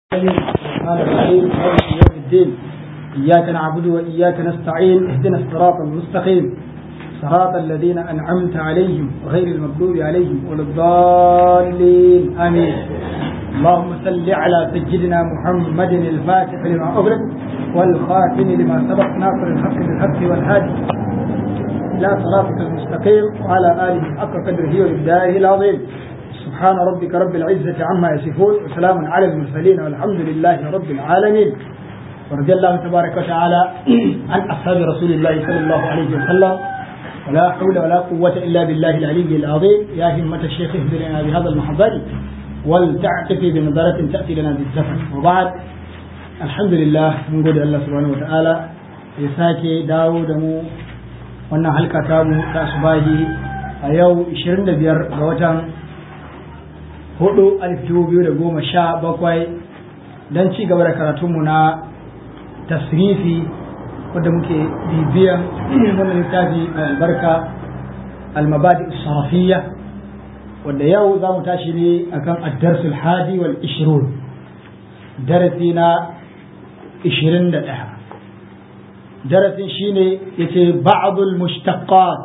الرحمن الرحيم مالك يوم الدين إياك نعبد وإياك نستعين اهدنا الصراط المستقيم صراط الذين أنعمت عليهم غير المغضوب عليهم ولا الضالين آمين اللهم صل على سيدنا محمد الفاتح لما أغلق والخاتم لما سبق ناصر الحق بالحق والهادي إلى صراطك المستقيم وعلى آله حق قدره وإبدائه العظيم سبحان ربك رب العزة عما يصفون وسلام على المرسلين والحمد لله رب العالمين ورضي الله تبارك وتعالى عن أصحاب رسول الله صلى الله عليه وسلم ولا حول ولا قوة إلا بالله العلي العظيم يا همة الشيخ اهدنا بهذا المحضر ولتعتفي بنظرة تأتي لنا بالزفر وبعد الحمد لله من قول الله سبحانه وتعالى يساكي داود مو wannan halka ta mu ta asubahi a yau 25 ga watan hudu alif dubu biyu da goma sha bakwai don ci gaba da karatunmu na tasrifi wadda muke bibiyan wannan littafi mai albarka almabadi sarafiyya wadda yau za mu tashi ne akan addarsul hadi wal ishirun darasi na ishirin da ɗaya darasin shine yace ba'dul mushtaqat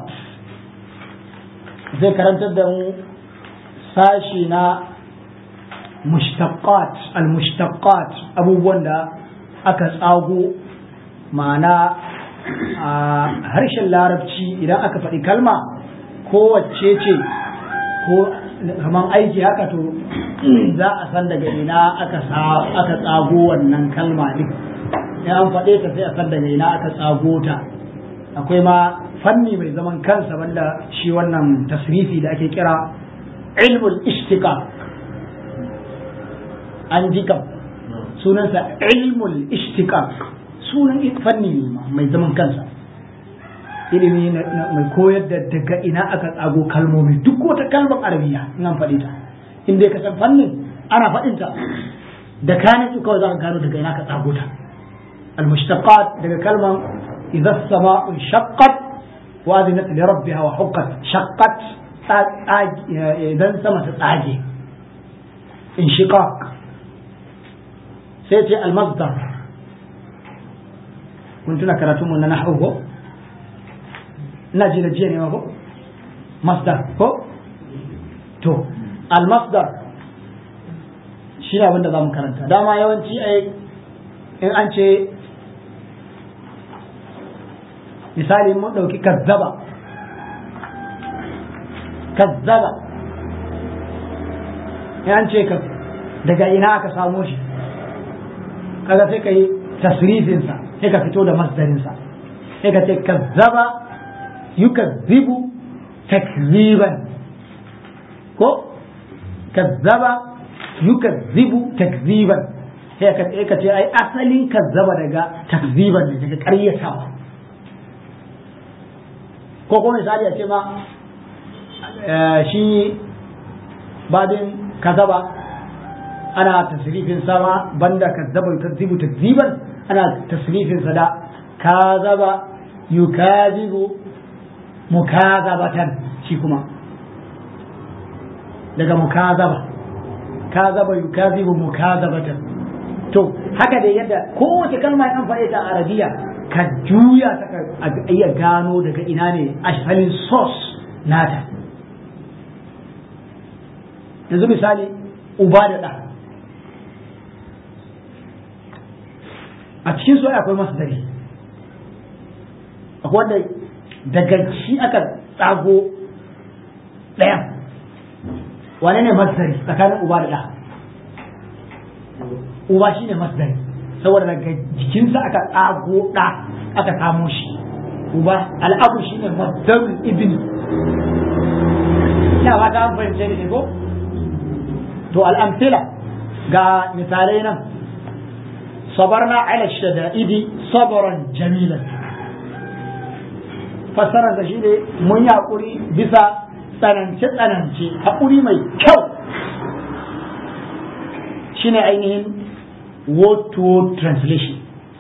zai karantar da mu sashi na mushtaqat al-mushtaqat abubuwan da aka tsago ma'ana a harshen larabci idan aka faɗi kalma kowace ce ko kaman aiki haka to za a san daga ina aka tsago wannan kalma din in an faɗe ta sai a san daga ina aka tsago ta akwai ma fanni mai zaman kansa wanda shi wannan tasrifi da ake kira ilmul ishtiqaq an ji kam sunansa ilmul ishtiqaq sunan fanni ne mai zaman kansa ilimi mai koyar da daga ina aka tsago kalmomi duk wata kalmar arabiya in an faɗi ta in dai ka san fannin ana faɗin ta da kanin su kawai za ka gano daga ina ka tsago ta المشتقات daga kalman إذا السماء انشقت وأذنت لربها وحقت شقت إذا سما تتعاجي انشقاق سيتي المصدر كنت نكرتم أن نحوه نجي نجيني ما هو مصدر هو تو المصدر shi ne abinda za mu karanta dama yawanci ai in an ce misali mun ɗauki kazzaba kazzaba an ce ka daga ina aka samo shi kaga sai ka yi tasrifinsa sai ka fito da masdarinsa sai ka ce kazzaba yukazzibu takziban ko kazzaba yukazzibu takziban sai ka ce ai asalin kazzaba daga takziban ne daga ƙaryatawa ko kuma misali a ce ma shi babin kazaba ana tasrifin sama banda kazzaba yukazzibu takziban ana tasrifin sa da kazaba yukazibu mukazabatan shi kuma daga mukazaba kazaba yukazibu mukazabatan to haka dai yadda kowace kalma an faɗe ta arabiya ka juya ta ka iya gano daga ina ne asalin source nata yanzu misali uba da ɗa a cikin su akwai masdari akwai wanda daga shi aka tsago ɗayan wane ne masdari tsakanin uba da ɗa uba shi ne masdari saboda daga jikinsa aka tsago ɗa aka kamo shi uba al'abu shi ne masdarul ibn ina ba ta fahimce ne ko to al'amtila ga misalai nan sabarna ala shada'idi sabran jamilan fassarar da shi ne mun yi haƙuri bisa tsanance-tsanance haƙuri mai kyau shine ainihin word to word translation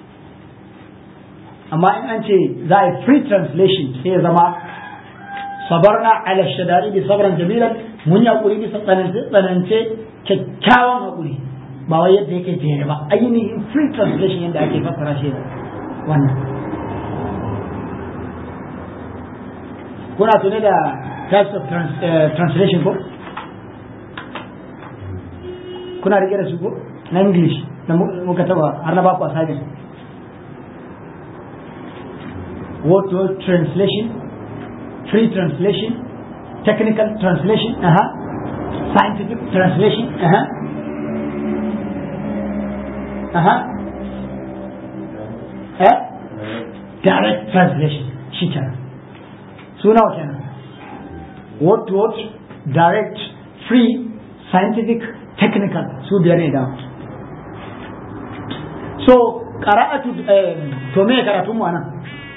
amma in an ce za a yi free translation sai ya zama sabarna ala shada'idi sabran jamilan mun yi haƙuri bisa tsanance tsanance kyakkyawan haƙuri ba wai yadda yake jere ba ainihin free translation yadda ake fassara shi wannan kuna tuni da types of trans, uh, translation ko kuna rike da su ko na english da muka taba har na baku assignment word to word translation free translation technical translation uh -huh. scientific translation uh -huh. Uh -huh. eh? direct translation shi kenan suna wa kenan word to word direct free scientific technical su biyar ne da so qara'atu to me karatun mu anan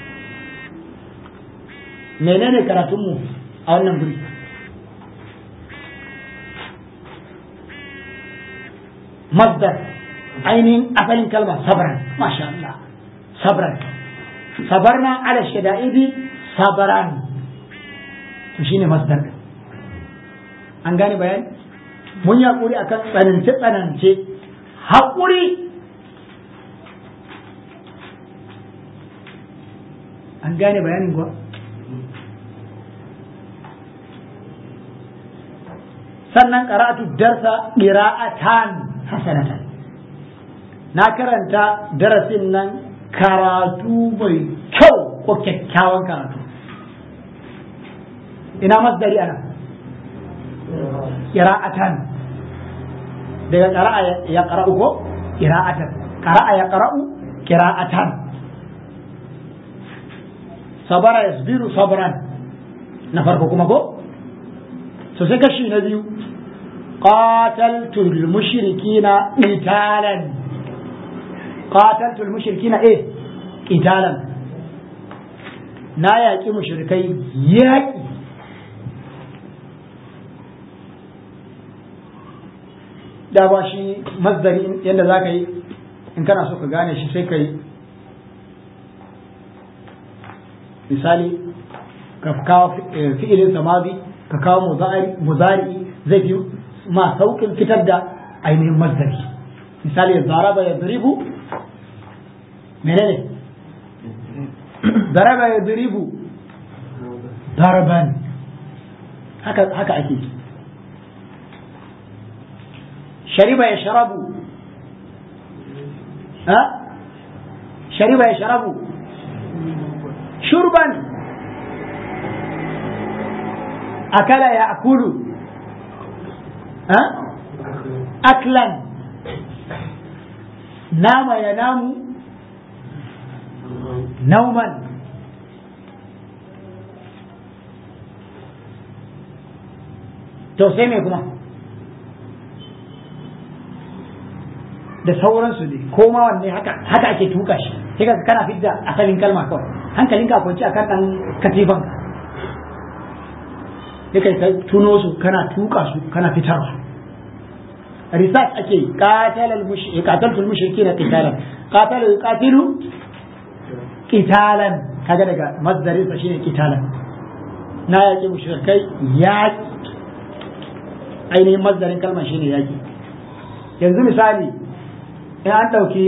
menene karatun mu a wannan guri masdar ainihin asalin kalma sabran masha Allah sabran sabarna ala shada'idi sabran to shine masdar an gane bayani mun yi hakuri akan tsanance tsanance hakuri an gane bayanin kuwa sannan qara'atu darsa qira'atan hasanatan na karanta darasin nan karatu mai kyau ko kyakkyawan karatu ina masdari ana qira'atan daga qara'a ya qara'u ko qira'atan qara'a ya qara'u qira'atan sabara yasbiru sabran na farko kuma ko to sai kashi na biyu qataltu al-mushrikina qitalan qataltu al-mushrikina eh qitalan na yaƙi mushrikai yaƙi da ba shi masdari yadda za ka yi in kana so ka gane shi sai ka yi misali ka kawo fi'ilin samazi ka kawo muzari zai fi ma saukin fitar da ainihin masdari misali zaraba ya duribu menene zaraba ya duribu daraban haka haka ake shariba ya sharabu ha shariba ya sharabu shurban akala ya akulu ha aklan nama ya namu nauman to sai me kuma da sauransu ne ko ma wanne haka haka ake tuka shi sai ka kana fidda asalin kalma kawai hankalin ka kwanci akan dan katifan ka sai kai tuno su kana tuka su kana fitarwa research ake qatal al mushrik qataltul mushrikin qitalan qatal yuqatilu qitalan kaga daga masdarin sa shine qitalan na yaki mushrikai yaki ainihin masdarin kalmar shine yaki yanzu misali in an ɗauki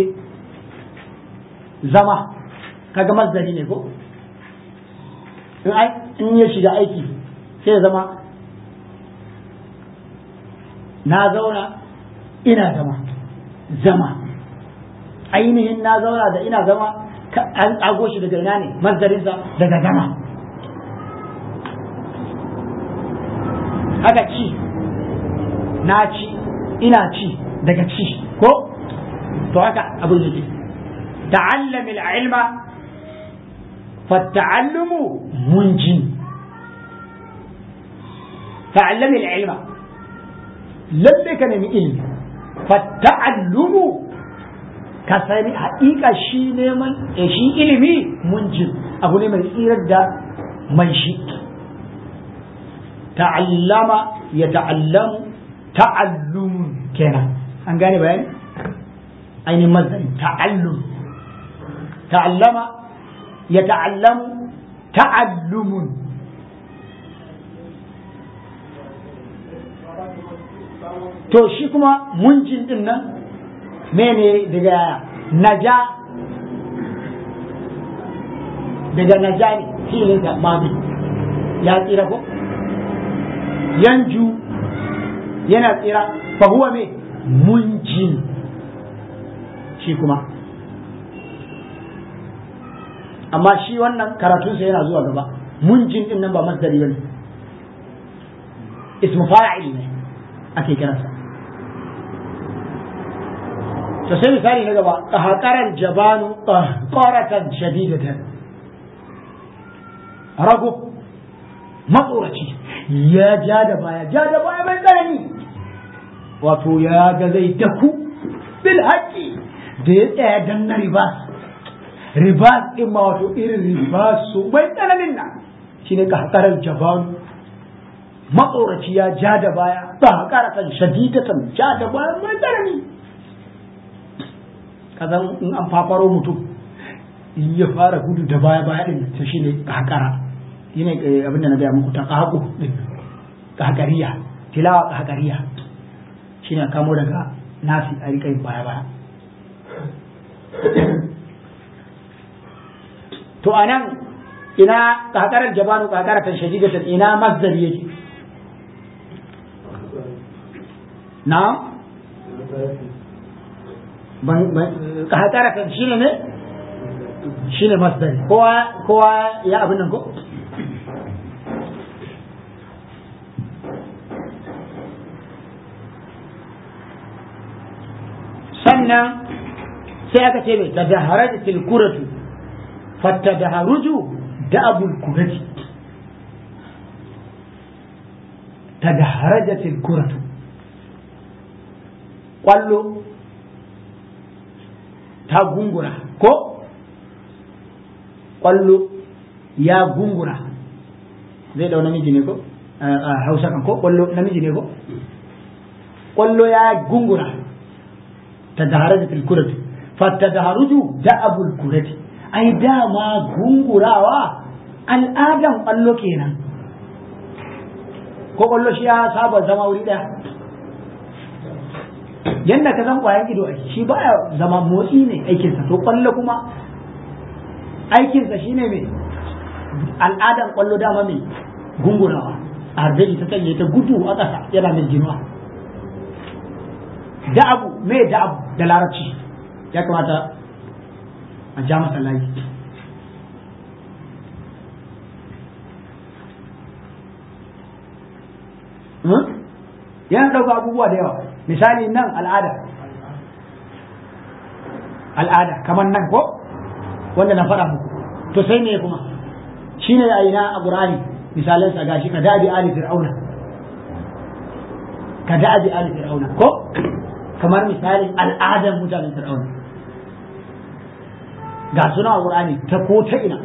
zama kaga masdari ne ko in ya shiga aiki sai zama na zauna ina zama zama ainihin na zauna da ina zama an tsago shi daga ina ne masdarinsa daga zama haka ci na ci ina ci daga ci ko to haka abin yake ta'allam al-ilma fa ta'allumu munjin ta'allam al-ilma lalle ka nemi ilmi fa ta'allumu ka sani haƙiƙa shi neman shi ilimi munjin abu ne mai tsirar da mai shi ta'allama ya ta'allamu ta'allumun kenan an gane bayani ainihin mazari ta'allum ta'allama ya ta'allamu ta'allumun to shi kuma munjin din nan mene daga naja daga naja ne filin da mabi ya tsira ko yanju yana tsira fa huwa me munjin shi kuma amma shi wannan karatunsa yana zuwa gaba munjin din nan ba masdari bane ismu fa'il ne ake kiransa to sai misali na gaba qahqaran jabanu qaratan shadidatan rago matsoraci ya ja da baya ja da baya mai tsanani wato ya ga zai daku bil haƙi da ya tsaya dan na ribas ribas ɗin ma wato irin ribas su mai tsananin nan shine qahqaran jabanu matsoraci ya ja da baya ba karatan shadidatan ja da baya mai tsanani kazan in an fafaro mutum in ya fara gudu da baya baya din ta shine kakara shine abinda na gaya muku ta kaku din kakariya tilawa kakariya shine kamo daga nasi a rika baya baya to anan ina kakarar jabanu kakaratan shadidatan ina masdar yake na kakaratan shine ne shine masdari kowa kowa ya abin nan ko sannan sai aka ce mai tadaharajatil kuratu fattadaharuju da abul kurati tadaharajatil kuratu kwallo ta gungura ko kwallo ya gungura zai dau namiji ne ko a hausa kan ko kwallo namiji ne ko kwallo ya gungura ta dahara da tilkurati fatta daharuju da abul kurati ai dama gungurawa al'adan kwallo kenan ko kwallo shi ya saba zama wuri daya yadda ka san kwayan ido shi baya zama motsi ne aikinsa to kwallo kuma aikinsa shine mai al'adan kwallo dama mai gungurawa a harbe ta tsaye ta gudu a ƙasa yana mai jinuwa da abu mai da abu da larabci ya kamata a ja masa layi yana ɗauka abubuwa da yawa misali nan al'ada al'ada kamar nan ko wanda na faɗa muku to sai ne kuma shi ne a ina a ƙur'ani misalin sa gashi ka dabi ali fir'auna ka dabi ali fir'auna ko kamar misalin al'adan mutanen fir'auna ga suna a ƙur'ani ta ko ta ina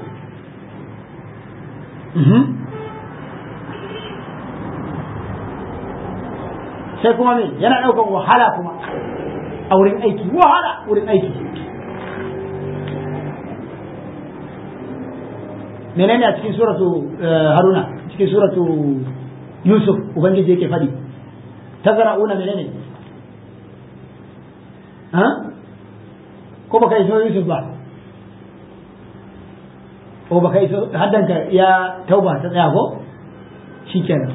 sai kuma me yana ɗaukar wahala kuma a wurin aiki wahala wurin aiki menene a cikin suratu haruna cikin suratu yusuf ubangiji yake faɗi tazara'una menene ha ko baka iso yusuf ba ko baka iso haddanka ya tauba ta tsaya ko shikenan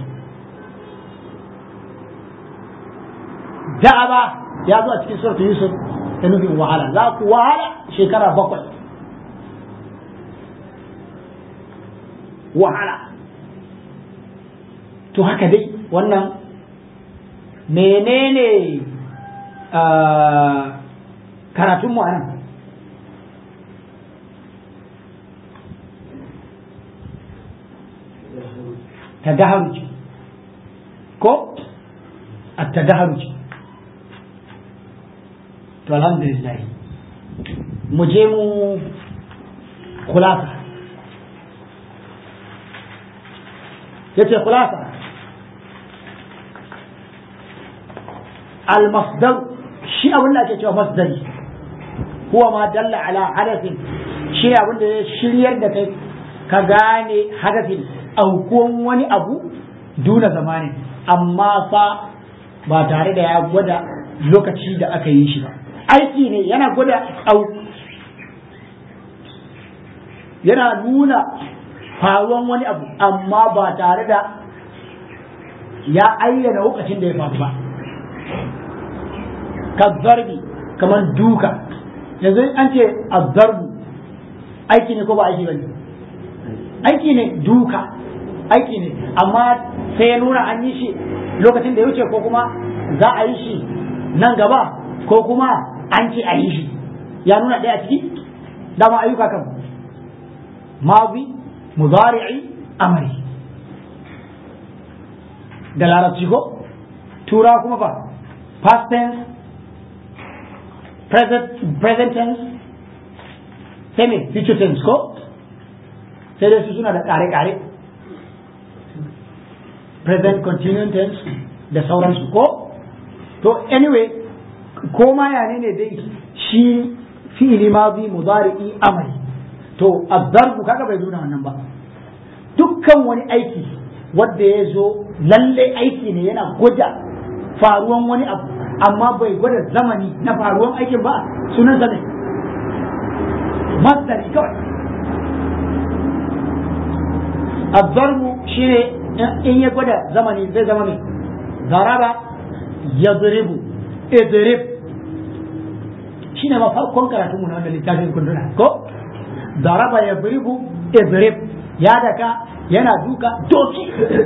da'aba ya zo a cikin suratu yusuf da nufin wahala za ku wahala shekara bakwai wahala to haka dai wannan menene karatunmu a nan tadaharuci ko a tadaharuci to alhamdulillah mu je mu kulasa yace khulasa al-masdar shi abin da ake cewa masdari huwa ma dalla ala hadathin shi abin da ya shiryar da kai ka gane hadathin aukuwan wani abu duna zamani amma fa ba tare da ya gwada lokaci da aka yi shi ba aiki ne yana gwada au yana nuna faruwan wani abu amma ba tare da ya ayyana lokacin da ya faru ba ka zarbi kamar duka yanzu an ce azzarbu aiki ne ko ba aiki ba ne aiki ne duka aiki ne amma sai ya nuna an yi shi lokacin da ya wuce ko kuma za a yi shi nan gaba ko kuma an ce a yi shi ya nuna ɗaya ciki dama ayyuka kan mazi muzari'i amri da larabci ko tura kuma fa past tense present, present tense sai me future tense ko sai dai su suna da ƙare-ƙare present continuing tense da sauransu ko to anyway ko ma ya ne dai shi fi'ili mazi mudari'i amali to azzarbu kaga bai nuna wannan ba dukkan wani aiki wanda ya zo lalle aiki ne yana gwada faruwan wani abu amma bai gwada zamani na faruwan aikin ba sunan ne masdari kawai azzarbu shine in ya gwada zamani zai zama mai zaraba ya zuribu idrib shi ne farkon karatu mu na wannan littafin kunduna ko zaraba ya zuribu idrib ya daka yana duka doki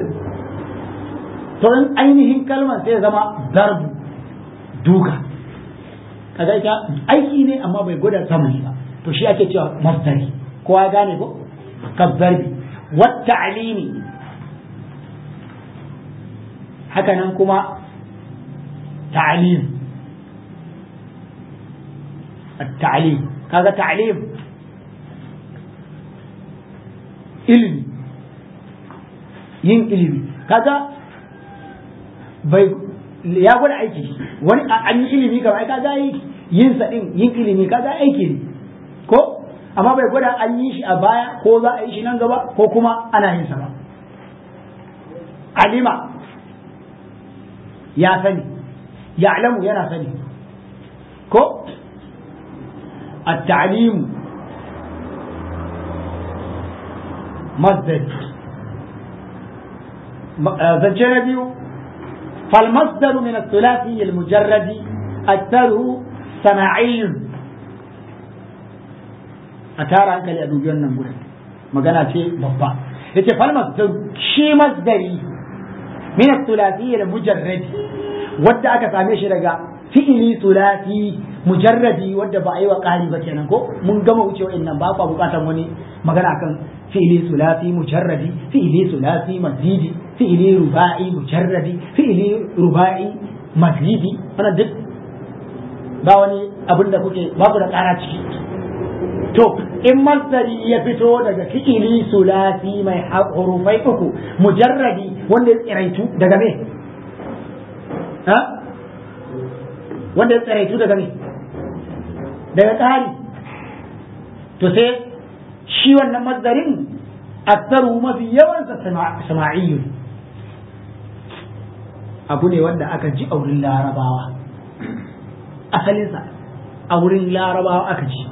to in ainihin kalmar sai zama darbu duka kaga ita aiki ne amma bai gwada zamani ba to shi ake cewa masdari kowa ya gane ko kazzarbi wata alimi haka nan kuma ta'alim التعليم kaga ta'lim ilimi yin ilimi kaga bai ya gwada aiki wani an yi ilimi kamar kaga yin sa din yin ilimi kaga aiki ne ko amma bai gwada an yi shi a baya ko za a yi shi nan gaba ko kuma ana yin sa ba alima ya sani ya'lamu yana sani ko التعليم مصدر زنجان بيو فالمصدر من الثلاثي المجرد أكثره سماعي أتارا أنك لأبو جوانا نقول مقانا شيء بابا يتي فالمصدر شي مصدري من الثلاثي المجرد wadda aka same shi daga fi'ili sulasi mujarradi wadda ba a yi wa ƙari ba kenan ko mun gama wuce wa'annan ba kwa bukatar wani magana kan fi'ili sulasi mujarradi fi'ili sulasi mazidi fi'ili ruba'i mujarradi fi'ili ruba'i mazidi wannan duk ba wani abin da kuke ba ku da ƙara ciki to in masdari ya fito daga fi'ili sulasi mai hurufai uku mujarradi wanda ya tsiraitu daga me ha wanda ya tsiraitu daga me daga tsari to sai shi wannan masdarin aktaru mafi yawansa sama'iyyun abu ne wanda aka ji a wurin larabawa asalinsa a wurin larabawa aka ji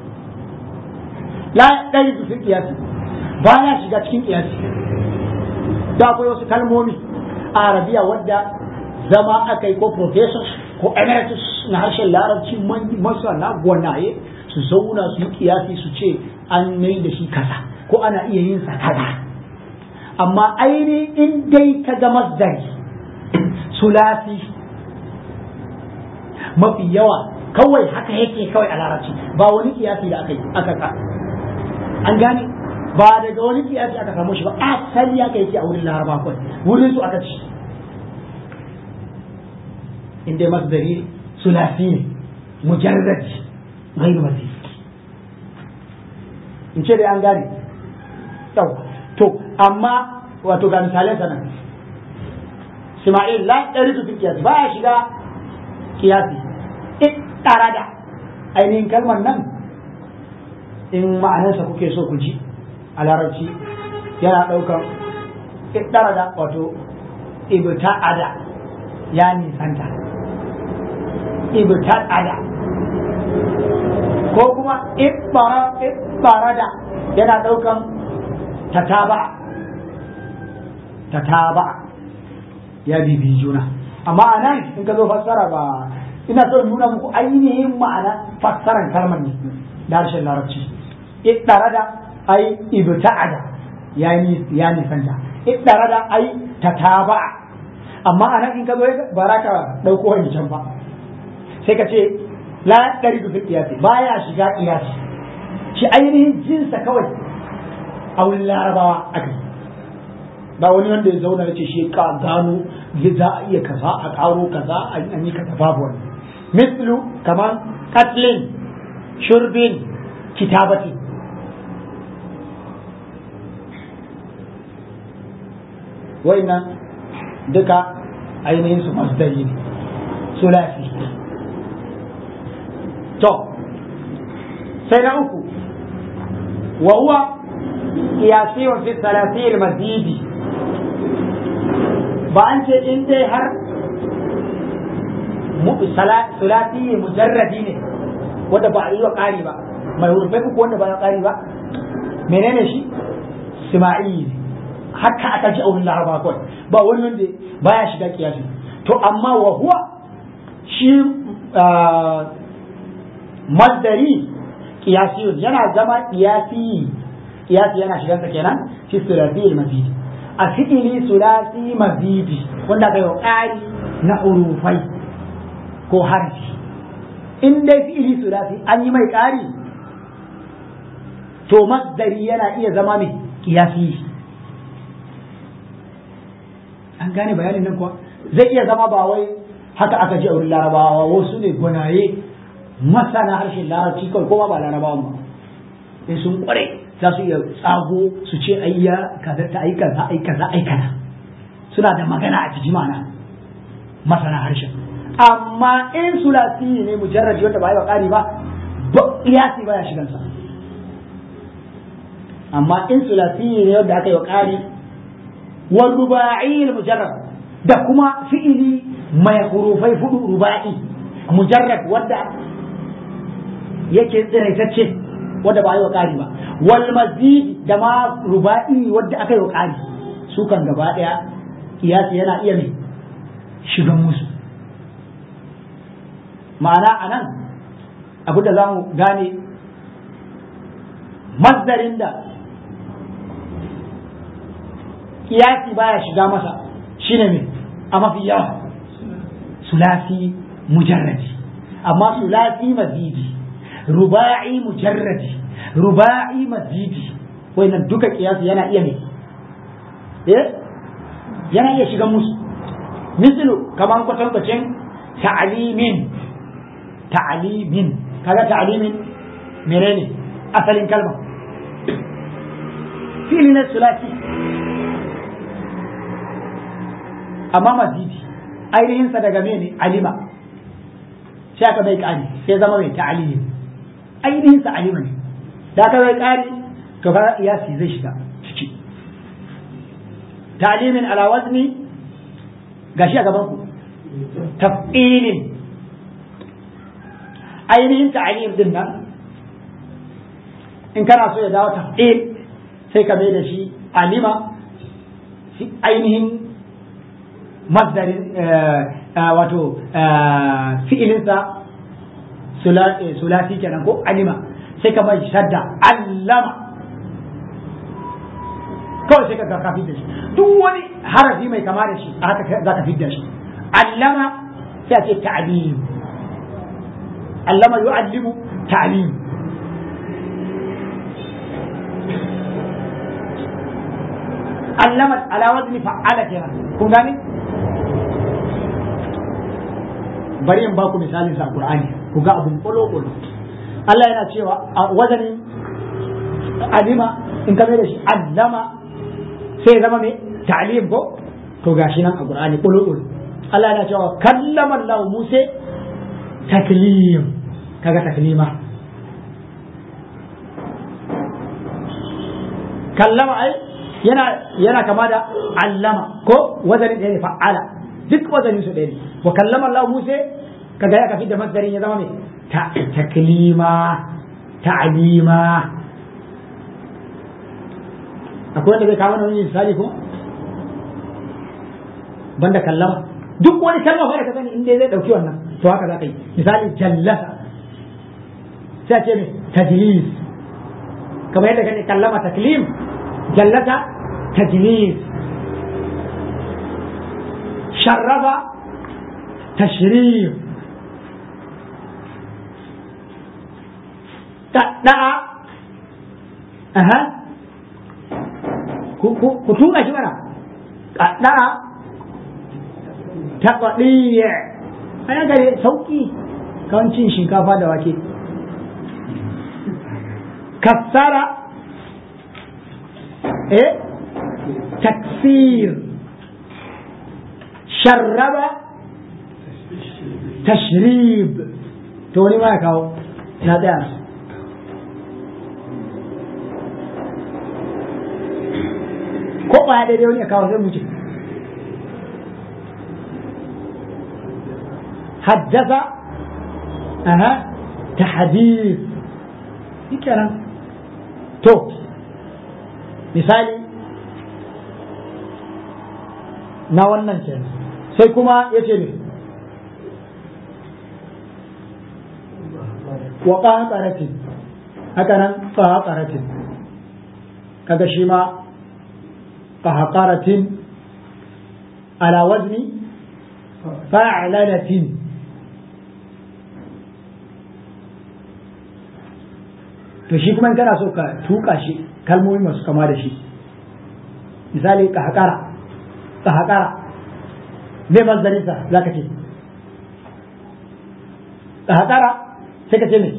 la ɗari su fi ƙiyasi ba ya shiga cikin ƙiyasi da akwai wasu kalmomi a arabiya wadda zama aka yi ko professors ko emeritus na harshen larabci masana gwanaye su zauna su yi kiyasi su ce an mai da shi kaza ko ana iya yin sa kaza amma aini in dai ka ga masdari sulasi mafi yawa kawai haka yake kawai a larabci ba wani kiyasi da aka yi aka an gane ba daga wani kiyasi aka samu shi ba asali aka yake a wurin laraba kawai wurin su aka ci in dai masdari sulasi ne mujarrad ghairu mazid in ce dai an gane yau to amma wato ga misalan sanan Ismail la ɗari su kiyasi ba ya shiga kiyasi in tara da ainihin kalmar nan in ma'anarsa kuke so ku ji a larabci yana ɗaukan ɗara da wato ibta'ada ya nisanta ibta'ada ko kuma ibbarada yana ɗaukan tataba tataba ya bibi juna amma a nan in ka zo fassara ba ina so in nuna muku ainihin ma'ana fassaran kalmar ne da harshen larabci ibbarada ai ibta'ada ya ni ya nisanta ibbarada ai tataba amma a nan in ka zo ba za ka ɗauko wancan ba sai ka ce la ɗari da ƙiyasi baya shiga ƙiyasi shi ainihin jinsa kawai a wurin larabawa aka yi ba wani wanda ya zauna ya ce shi ka gano za a iya kaza a ƙaro kaza an yi kaza babu wani mislu kamar katlin shurbin kitabatin wa'innan duka ainihin su masdari ne sulasi to sai na uku wa huwa qiyasi wa fi salasi al-mazidi ba an ce in dai har sulati mujarradi ne wanda ba a yi wa ƙari ba mai hurufai uku wanda ba ya ƙari ba menene shi sima'i haka aka ji a wurin laraba kawai ba wani wanda baya shiga kiyasi to amma wa huwa shi masdari kiyasiyun yana zama kiyasi kiyasi yana shigansa kenan fi sulasi mazidi a fi'ili sulasi mazidi wanda aka yi wa ƙari na urufai ko harfi in dai fi'ili sulasi an yi mai ƙari to masdari yana iya zama mai kiyasi an gane bayanin nan kuwa zai iya zama ba wai haka aka ji a wurin larabawa wasu ne gwanaye masana harshen larabci kawai kuma ba larabawan ba sai sun kware za su iya tsago su ce ayya kaza ta ai kaza ai kaza ai kaza suna da magana a jiji mana masana harshen amma in sulasi ne mujarraji wanda ba yi wa ƙari ba iyasi baya shigan sa amma in sulasi ne wanda aka yi wa ƙari wa ruba'i mujarrad da kuma fi'ili mai hurufai fudu ruba'i mujarrad wanda yake tsiraitacce wanda ba a yi wa ƙari ba wal mazidi da ma ruba'i wanda aka yi wa ƙari su kan gaba ɗaya kiyasi yana iya ne shigan musu ma'ana a nan abu da za mu gane mazdarin da kiyasi baya shiga masa shine ne a mafi yawa sulasi mujarradi amma sulasi mazidi ruba'i mujarradi ruba'i mazidi wannan duka kiyasi yana iya ne eh yana iya shiga musu mislu kaman kwatankwacin ta'alimin ta'alimin kaga ta'alimin menene asalin kalma fili na sulasi amma mazidi ainihinsa daga mene alima sai aka bai kari sai zama mai ta'alimi ainihinsa alima ne da aka bai kari to fara iyasi zai shiga ciki ta'alimin ala wazni gashi a gaban ku taf'ilin ainihin ta'alim din nan in kana so ya dawo taf'il sai ka mai da shi alima ainihin masdarin wato fi'ilinsa sulasi kenan ko alima sai ka mai shadda allama kawai sai ka ga kafin da shi duk wani harafi mai kama da shi a haka za ka fidda shi allama sai a ce ta'lim allama yu'allimu ta'lim allama ala wazni fa'ala kenan kun gane bari in baku misalin sa Qur'ani ku ga abun kolo kolo Allah yana cewa a wazanin alima in ka mai da shi allama sai zama mai ta'lim ko to gashi nan a Qur'ani kolo kolo Allah yana cewa kallama Allah Musa taklim kaga taklima kallama ai yana yana kama da allama ko wazanin ɗaya ne fa'ala duk wazanin su ɗaya ne wa kallama Allah Musa kaga ya kafi da masdarin ya zama mai taklima ta'lima akwai wanda zai kawo wani misali ko banda kallama duk wani kalma fa da ka sani inda zai dauki wannan to haka za ka yi misali jallasa sai ce ne tajlis kamar yadda kake kallama taklim jallasa tajlis sharrafa tashrif da'a aha ku tuka shi mana da'a taɓaɗiya a yan gare sauƙi kawancin shinkafa da wake kassara eh taksir sharraba tashrib to wani ma ya kawo na tsaya ko ba daidai wani ya kawo sai mu ce حدث أها تحديث كلام تو misali na wannan ke sai kuma ya ce ne wa ƙaƙaratin haka nan ƙaƙaratin kaga shi ma ƙaƙaratin ala wazni fa'lanatin to shi kuma kana so ka tuka shi kalmomi masu kama da shi misali ƙaƙara ƙaƙara me mazdarinsa za ka ce ƙaƙara sai ka ce me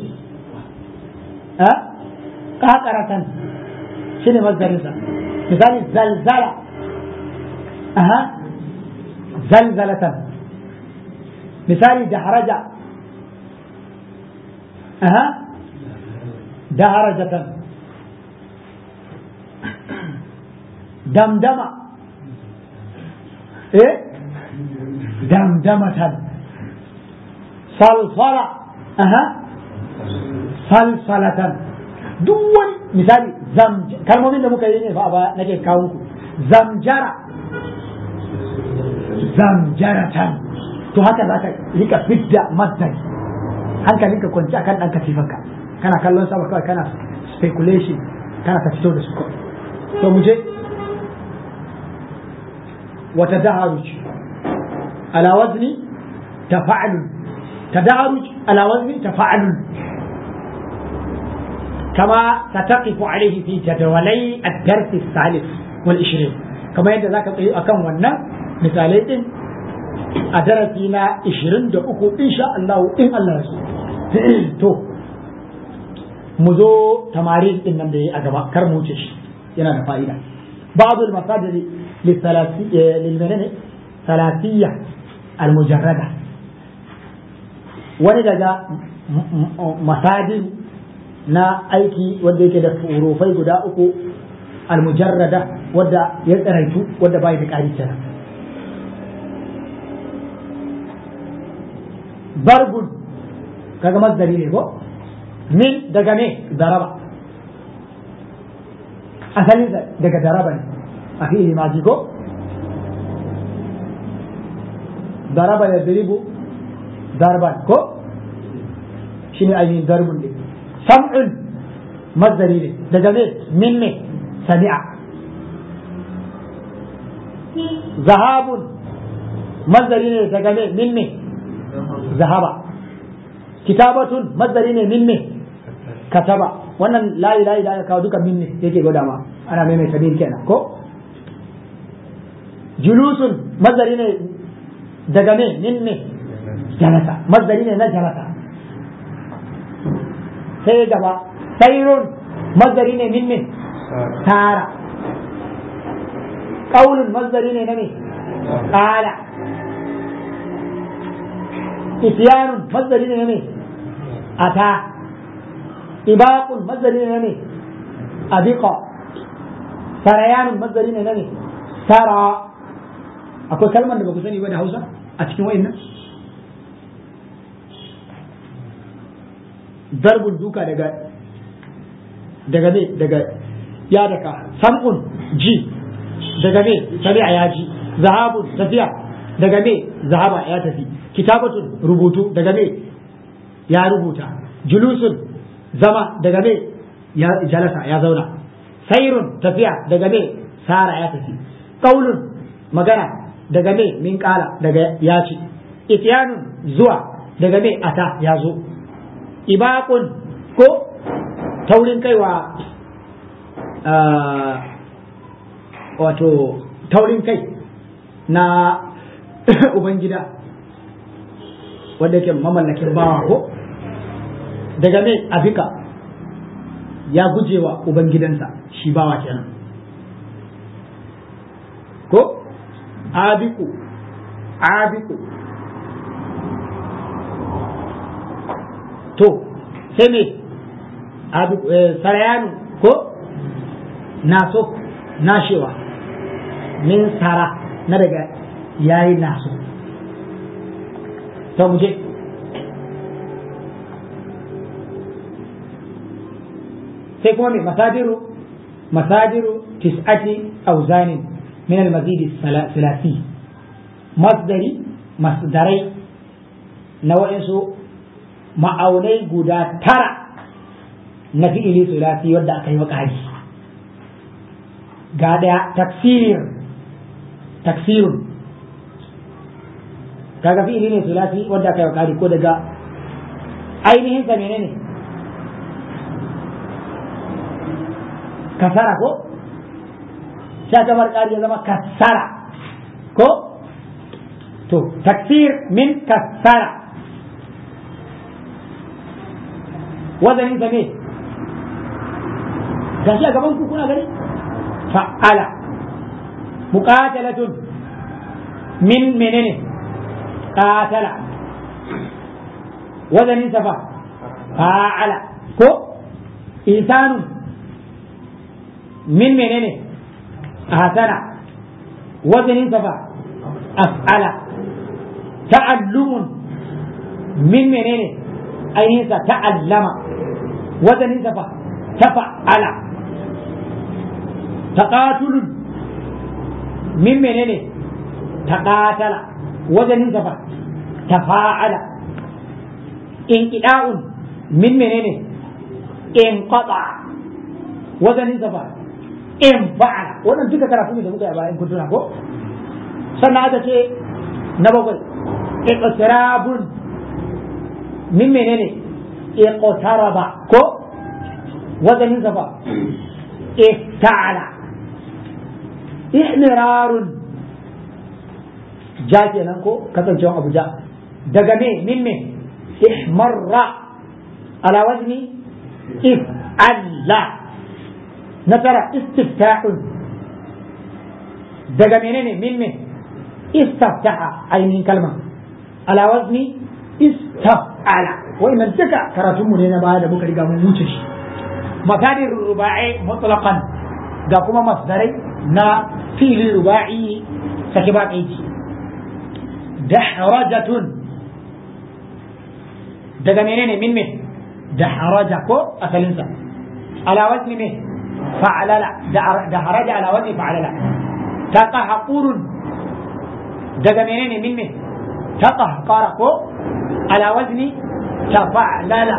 ƙaƙaratan shi ne mazdarinsa misali zalzala aha zalzalatan misali daharaja aha daharajatan damdama eh damdamatan salsala aha salsalatan duk wani misali kalmomin da muka yi ne fa a baya nake kawo muku zamjara zamjaratan to haka za ka rika fidda masdari hankalinka kwanci akan ɗan katifanka kana kallon sama kawai kana speculation kana ka fito da su kawai to mu je wata daharuj ala wazni tafa'alun tadaruj ala wazni tafa'alun كما ستقف عليه في جدولي الدرس الثالث والعشرين كما يدى ذاك أكون ونا مثالين أدرسنا عشرين دقوق إن شاء الله إن الله تو مزو تمارين إن نمدي أجابا كرموتش ينا فائدة بعض المصادر للثلاثية للمنن ثلاثية المجردة ولذا مصادر na aiki wanda yake da furufai guda uku almujarrada wadda ya tsaraitu wadda bai da ƙari kenan barbun kaga mazdari ne ko min daga me daraba asali daga daraba ne a fi'ili maji ko daraba ya diribu darban ko shine ainihin darbun ne sam'un mazdari ne daga me min ne sami'a zahabun mazdari ne daga me min ne zahaba kitabatun mazdari ne min ne kataba wannan layi layi da aka kawo duka min ne yake gwada ma ana maimaita min kenan ko julusun mazdari ne daga me min ne jalasa mazdari ne na jalasa sai gaba sairun mazdari ne min me tara ƙaunin mazdari ne na me ƙala isyanun mazdari ne na me ata ibaqun mazdari ne na me abiqa sarayanun mazdari ne na me tara akwai kalmar da ba ku sani ba da hausa a cikin wa'in darbun duka daga daga me daga ya daka sam'un ji daga me sami'a ya ji zahabun tafiya daga me zahaba ya tafi kitabatun rubutu daga me ya rubuta julusun zama daga me ya jalasa ya zauna sairun tafiya daga me sara ya tafi qaulun magana daga me min kala daga ya ci ityanun zuwa daga me ata ya zo ibaqun ko taurin kaiwa wato taurin kai na ubangida wanda yake mamallakin bawa ko daga me abika ya gujewa ubangidansa shi bawa kenan ko abiku abiku to sai me abiku sarayanu ko naso nashewa min sara na daga yayi naso to mu je sai kuma mai masadiru masadiru tis'ati auzanin min al-mazid salasi masdari masdarai na wa'insu ma'aunai guda tara na fi'ili sulasi wadda aka yi wa ƙari ga ɗaya taksir taksirun kaga fi'ili ne sulasi wadda aka yi wa ƙari ko daga ainihin sa menene kasara ko sha kamar ƙari ya zama kasara ko to taksir min kasara wazanin sa ne gashi a gaban ku kuna gani fa'ala muqatalatun min menene qatala wazanin sa fa fa'ala ko insanun min menene hasana wazanin sa fa af'ala ta'allumun min menene ainihin sa ta'allama wazanin sa fa tafa'ala taqatulun min menene taqatala wazanin sa fa tafa'ala inqida'un min menene inqata wazanin sa fa in fa'ala wannan duka karatu ne da muka yi a bayan kun tuna ko sannan aka ce na bakwai iqtirabun min menene iqtaraba ko wazanin sa fa ifta'ala ihmirarun ja kenan ko kasancewa abu ja daga me min me ihmarra ala wazni if'alla nasara istifta'un daga menene min me istaftaha ainihin kalma ala wazni istaf'ala wa'annan duka karatunmu ne na baya da muka riga mun wuce shi masadir ruba'i mutlaqan ga kuma masdarai na fili ruba'i sake ba aiki dahrajatun daga menene min me dahraja ko asalinsa ala wazni me fa'alala dahraja ala wazni fa'alala taqahqurun daga menene min me taqahqara ko ala wazni tafa'lala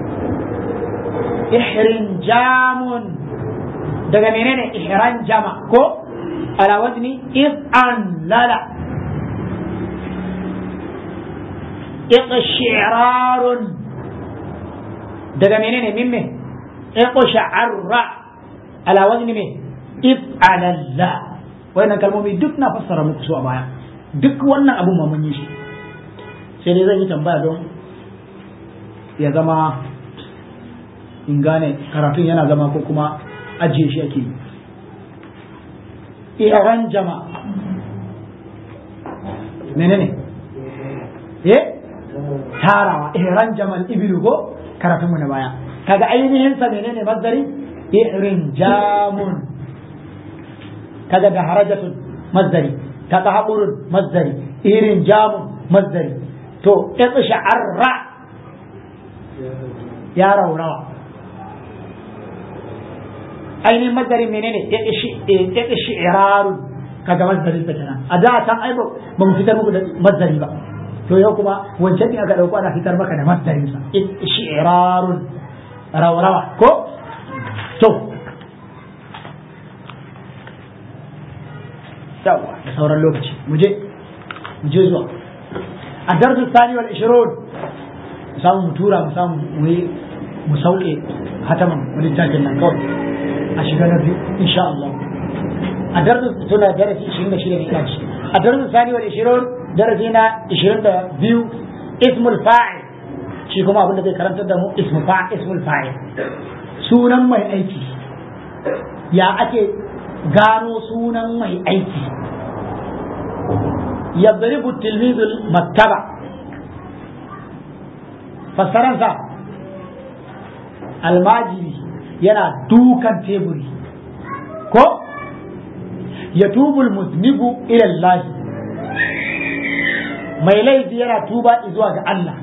ihrinjamun daga menene ihranjama ko ala wazni if'anlala iqshirarun daga menene mimme iqsharra ala wazni me if'alalla wannan kalmomi duk na fassara muku su a baya duk wannan abun ma mun yi shi sai dai zan yi tambaya don ya zama in gane karatun yana zama ko kuma ajiye shi ake yi iran jama menene eh tarawa ihran jamal ibilu ko karatun mu na baya kaga ainihin sa menene mazdari ihrin jamun kaga da harajatun mazdari kaga haƙurun mazdari ihrin jamun mazdari to sha'arra ya raurawa ainihin mazdarin menene shi'irarun kaga mazdarin ta kenan a da can ai ba mu fitar muku da mazdari ba to yau kuma wancan din aka dauko ana fitar maka da mazdarin sa shi'irarun rawrawa ko to yawa da sauran lokaci mu je mu je zuwa a darsu sani wal 20 mu samu mu tura mu samu mu yi mu sauke hataman wani littafin nan kawai a shiga na biyu insha Allah a darsu tuna darasi 26 ne kaci a darsu sani wal 20 darasi na 22 ismul fa'il shi kuma abin da zai karantar da mu ismul fa'il ismul fa'il sunan mai aiki ya ake gano sunan mai aiki yadribu tilmizul maktaba fassaransa almajiri yana dukan teburi ko ya tubul musnibu ilallahi mai laifi yana tuba zuwa ga Allah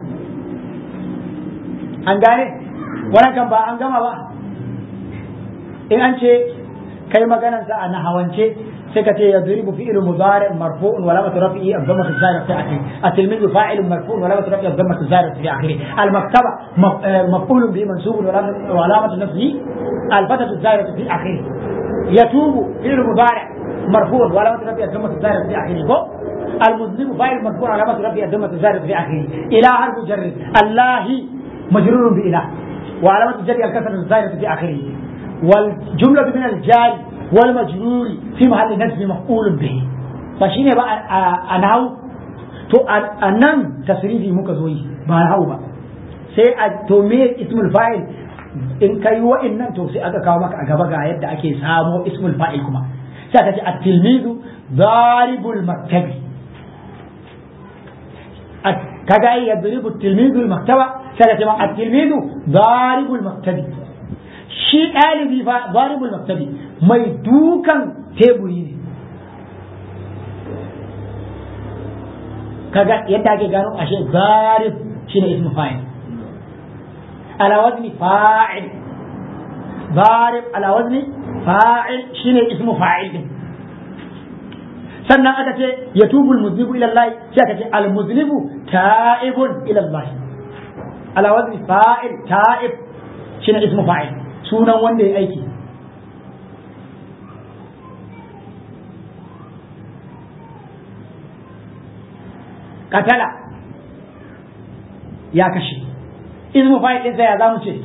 an gane wannan kan ba an gama ba in an ce kai maganarsa a nahawance sai ka ce ya duribu fi'il mudari marfu'un wa lamatu rafi'i ad-damma az-zahira fi akhirih at-tilmizu fa'ilun marfu'un wa lamatu rafi'i ad-damma az-zahira fi akhirih al-maktaba maf'ulun bihi mansubun wa lamatu nasbihi al-fatatu az-zahira fi akhirih yatubu fi'il mudari مرفوع وعلامة رفعه الضمة الظاهرة في آخره المذنب فاعل مرفوع علامة رفعه الضمة الظاهرة في آخره إلى حرف جر الله مجرور بإله وعلامة جر الكسرة الظاهرة في آخره والجملة من الجار والمجرور في محل نصب مفعول به فشيني بقى أنهو to a nan tasrifi muka zo yi ba hau ba sai a to me ismul fa'il in kai wa'annan to sai aka kawo maka a gaba ga yadda ake samo ismul fa'il kuma sai aka ce at-tilmizu daribul maktabi kaga ai yadribu at-tilmizu al-maktaba sai aka ce ma at-tilmizu daribul maktabi shi ɗalibi fa daribul maktabi mai dukan teburi ne kaga yadda ake gano ashe zarib shine ismu fa'il ala wazni fa'il zarib ala wazni fa'il shine ismu fa'il din sannan aka ce yatubul muznibu ila Allah sai aka ce al muznibu ta'ibun ila Allah ala wazni fa'il ta'ib shine ismu fa'il sunan wanda ya aiki katala ya kashe ismu fa'il din sai ya zamu ce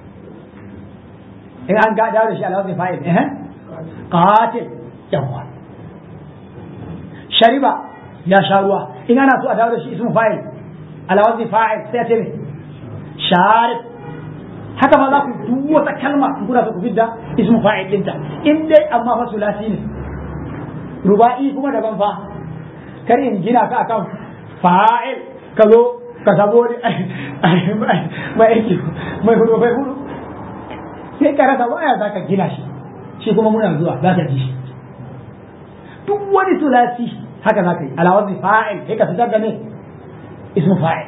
in an ga dawo da shi alawazin fa'il eh qatil yawa shariba ya sha ruwa in ana so a dawo da shi ismu fa'il alawazin fa'il sai ce ne sharib haka ma za ku duk wata kalma in kuna so ku fidda ismu fa'il dinta in dai amma fa sulasi ne ruba'i kuma daban fa kar in gina ka akan fa'il ka zo ka sabo mai aiki mai hudu mai hudu sai ka rasa waya za ka gina shi shi kuma muna zuwa za ka ji shi duk wani sulasi haka za ka yi alawar fa'il sai ka fitar da ne ismu fa'il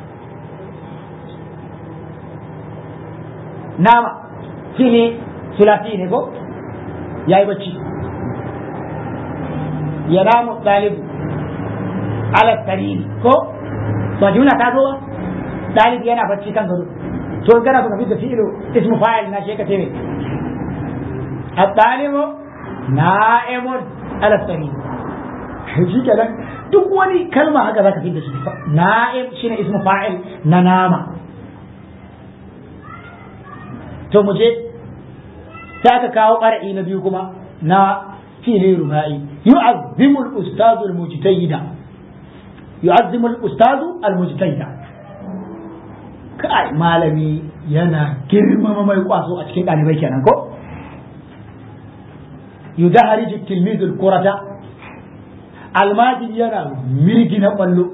nama fili sulasi ne ko ya yi bacci ya namu ɗalibu ala sariri ko ba jumla ta zo ba dalibi yana bacci kan gado to in kana so ka fi da fi'lu ismu fa'il na shi ka ce me at-talibu na'imun ala sariri shi kenan duk wani kalma haka zaka fi da shi na'im shine ismu fa'il na nama to mu je sai aka kawo ƙar'i na biyu kuma na fi'li rubai yu'azzimu al-ustadhu al-mujtahida yu'azzimu al-ustadu al-mujtahida kai malami yana girmama mai kwaso a cikin dalibai kenan ko yudaharij at-tilmiz al-qurata almajid yana mirgi na kwallo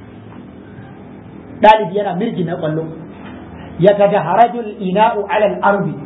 dalibi yana mirgi na kwallo yatadaharaju al-ina'u ala al-ardi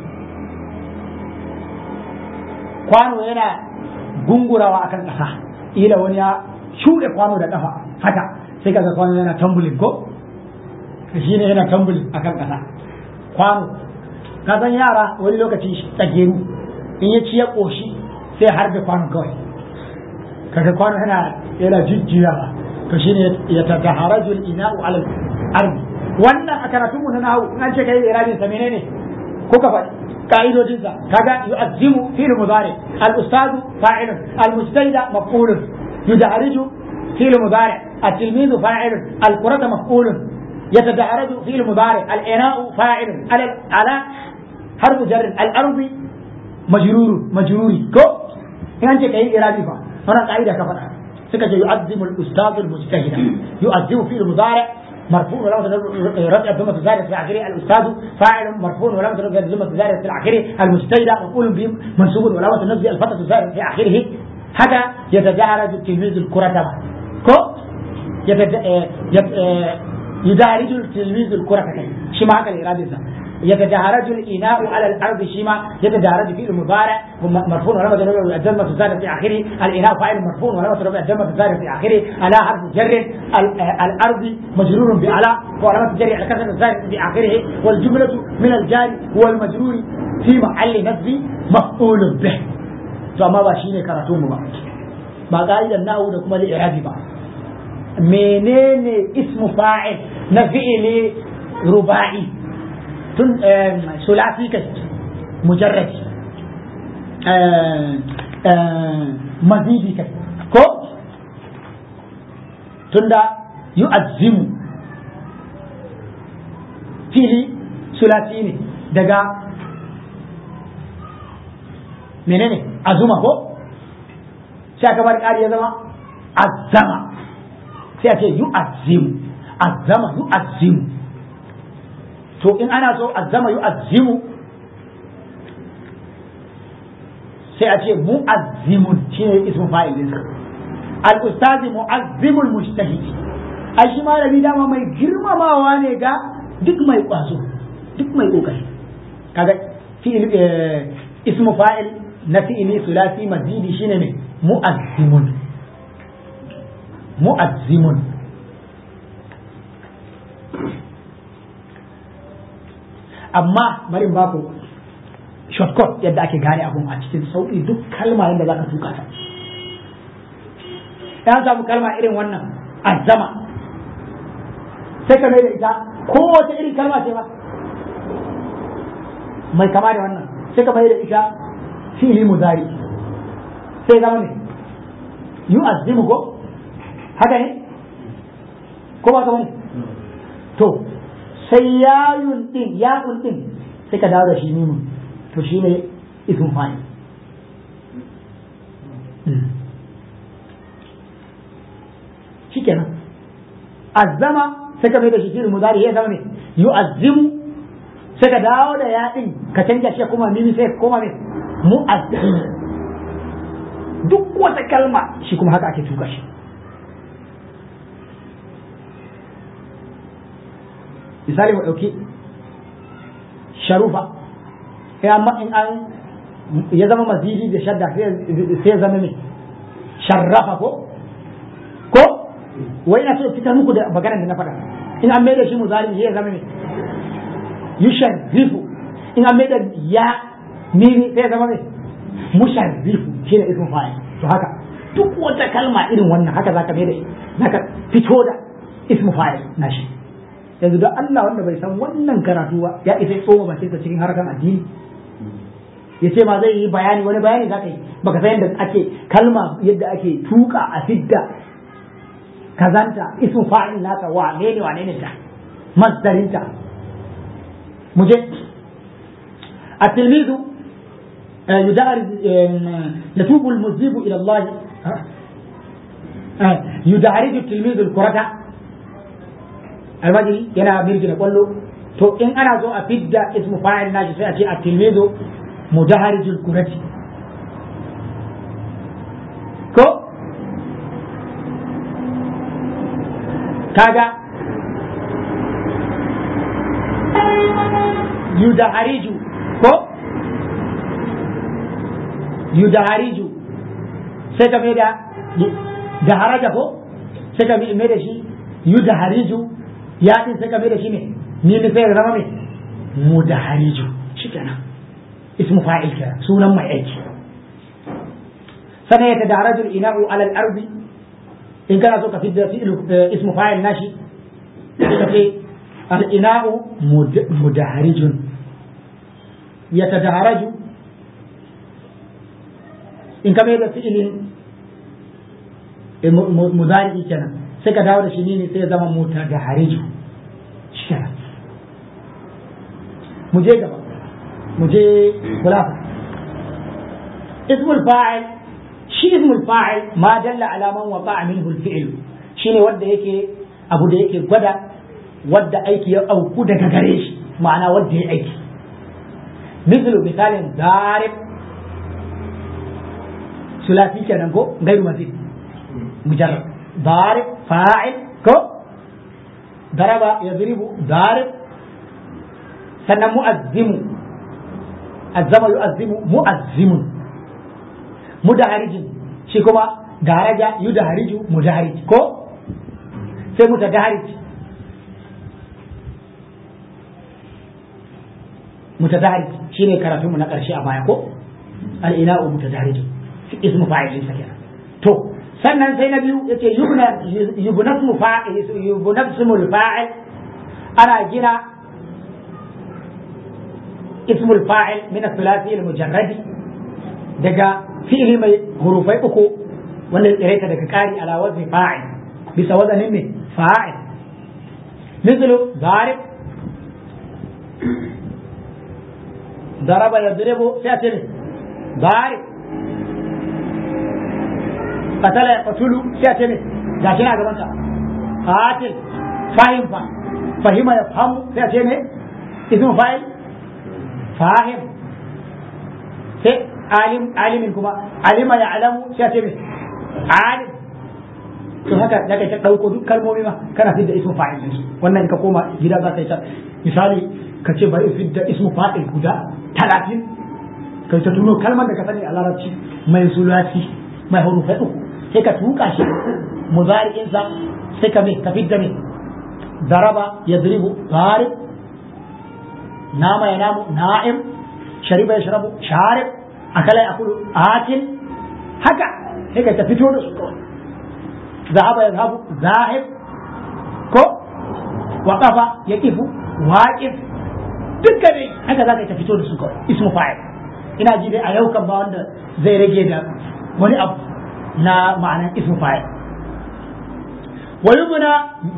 kwano yana gungurawa akan kasa ila wani ya shuɗe kwano da kafa haka sai kaga kwano yana tambulin ko shi ne yana tambulin akan ƙasa kwano ka san yara wani lokaci tsageru in ya ci ya koshi sai har da kwano kawai kaga kwano yana yana jujjuyawa to shine ya tataharaju al-ina'u ala al-ardi wannan a karatun mu na nahu in an ce kai irabin sa menene ko ka faɗi ka'idodin sa kaga yu'azzimu fi'l mudari al-ustadu fa'ilun al-mujtahida maf'ulun yudahariju fi'l mudari at-tilmizu fa'ilun al-qurata maf'ulun يتدحرج في المضارع الإناء فاعل على على حرف جر الأرض مجرور مجروري كو يعني أنت كأي إرادي فا هنا قاعدة كفنا سكت يعظم الأستاذ المجتهد يعظم في المضارع مرفوع ولو رفع ثم تزارع في آخره الأستاذ فاعل مرفوع ولو رفع ثم تزارع في آخره المجتهد مفعول به منصوب ولو تنزل الفتى تزارع في آخره هذا يتدحرج التلميذ الكرة كو يدارج التلميذ الكرة شما هكذا الإرادة يتدارج الإناء على الأرض شما يتدارج في المضارع مرفوع ولما تربع الدم تزاد في آخره الإناء فاعل مرفوع ولما تربع الدم تزاد في آخره على حرف جر الأرض مجرور بعلى ولما تجري على كسر تزاد في آخره والجملة من الجار والمجرور في محل نصب مفعول به فما باشيني كراتون ba ba ka'idan na'u da kuma li'irabi ba menene ismu fa'il na fi'ili ruba'i tun sulasi kai mujarrad mazidi kai ko tunda yu'azzimu fili sulasi ne daga menene azuma ko sai aka bar ƙari ya zama azzama sai a ce yu'azzimu azzama yu'azzimu to in ana so azzama yu'azzimu sai a ce mu'azzimun shine ismu fa'il din al-ustazi mu'azzimul mujtahid ai shi malami dama mai girmamawa ne ga duk mai kwazo duk mai kokari kaga fi'il ismu fa'il na fi'ili sulasi mazidi shine ne mu'azzimun mu'azzimun amma bari ba ku shortcut yadda ake gane abun a cikin sauƙi duk kalma yadda za ka tuka ta ya samu kalma irin wannan azzama sai ka mai da ita kowace irin kalma ce ba mai kama da wannan sai ka mai da ita fili muzari sai zama ne yu'azzimu ko haka ne ko ba ka bane to sai yayun din ya'un din sai ka dawo da shi mimu to shi ne ismun fa'il shikenan azzama sai ka mai da shi fi'il mudari ya zama ne yu'azzimu sai ka dawo da ya din ka canja shi kuma mimi sai kuma ne mu'azzimu duk wata kalma shi kuma haka ake tuka shi misali mu ɗauki sharufa ya amma in an ya zama mazidi da shadda sai ya zama ne sharrafa ko ko wai ina so fitar muku da maganar da na faɗa in an mai da shi muzari sai ya zama ne yusharrifu in an mai da ya miri sai ya zama ne musharrifu shine ismin fa'il to haka duk wata kalma irin wannan haka zaka mai da zaka fito da ismu fa'il na shi yanzu don Allah wanda bai san wannan karatu ba ya isa tsoma bakinsa cikin harkar addini ya ce ma zai yi bayani wani bayani za ka yi baka san yadda ake kalma yadda ake tuka a fidda kazanta ismu fa'il nasa wa ne ne wa ne ne ta masdarinta muje التلميذ يدارج يتوب المذنب الى الله يدارج التلميذ الكرة almajiri yana mirgina kwallo to in ana so a fidda ismu fa'il nashi sai a ce at-tilmizu mudaharijul kurati ko kaga yudahariju ko yudahariju sai ka mai da da haraja ko sai ka mai da shi yudahariju ya din sai ka mai da shi ne ni ne sai ya zama mai mu da hariju shi kenan ismu fa'il kenan sunan mai aiki sannan ya tadaraju ina'u ala al-ardi in kana so ka fidda fi'il ismu fa'il nashi ka ce al-ina'u mudaharijun ya tadaraju in ka mai da fi'ilin mudari kenan sai ka dawo da shi ne sai ya zama mutadahariju shi kenan mu je gaba mu je khulafa ismul fa'il shi ismul fa'il ma dalla ala man waqa'a minhu al-fi'l shine wanda yake abu da yake gwada wanda aiki ya auku daga gare shi ma'ana wanda ya aiki mislu misalin darib sulasi kenan ko gairu mazid mujarrad darib fa'il ko daraba yadribu darib sannan mu'azzimu azzama yu'azzimu mu'azzimun mudaharijin shi kuma daraja yudahariju mudaharij ko sai mutadaharij mutadaharij shine karatunmu na ƙarshe a baya ko al-ina'u mutadaharij ismu fa'il sa kenan to sannan sai na biyu yace yubna yubnasmu fa'il yubnasmu al-fa'il ana gina اسم الفاعل من الثلاثي المجرد دقا فعل ما حروفي أكو ولا قريت دقا كاري على وزن فاعل بس وزن من فاعل مثل ضارب ضرب يضرب سيأتي ضارب قتل يقتل سيأتي لكن هذا منك قاتل فاهم فهم يفهم سيأتي اسم فاعل fahim sai alim alimin kuma alima ya alamu sai ce mai alim to haka da kai ta dauko duk kalmomi ma kana fidda ismu fa'il din wannan ka koma gida za ka yi ta misali ka ce bari fidda ismu fa'il guda 30 kai ta tuno kalmar da ka sani a larabci mai sulasi mai hurufai uku sai ka tuka shi muzari'in sa sai ka me ka fidda me daraba yadribu darib نام ينام نائم شرب يشرب شارب أكل يأكل آكل هكا هيك تفتون ذهب يذهب ذاهب كو وقف يقف واقف dukkan dai haka za ka ta fito da su kawai ismu fa'il ina ji dai a yau kan ba wanda zai rage da wani abu na ma'anar ismu fa'il wa yubna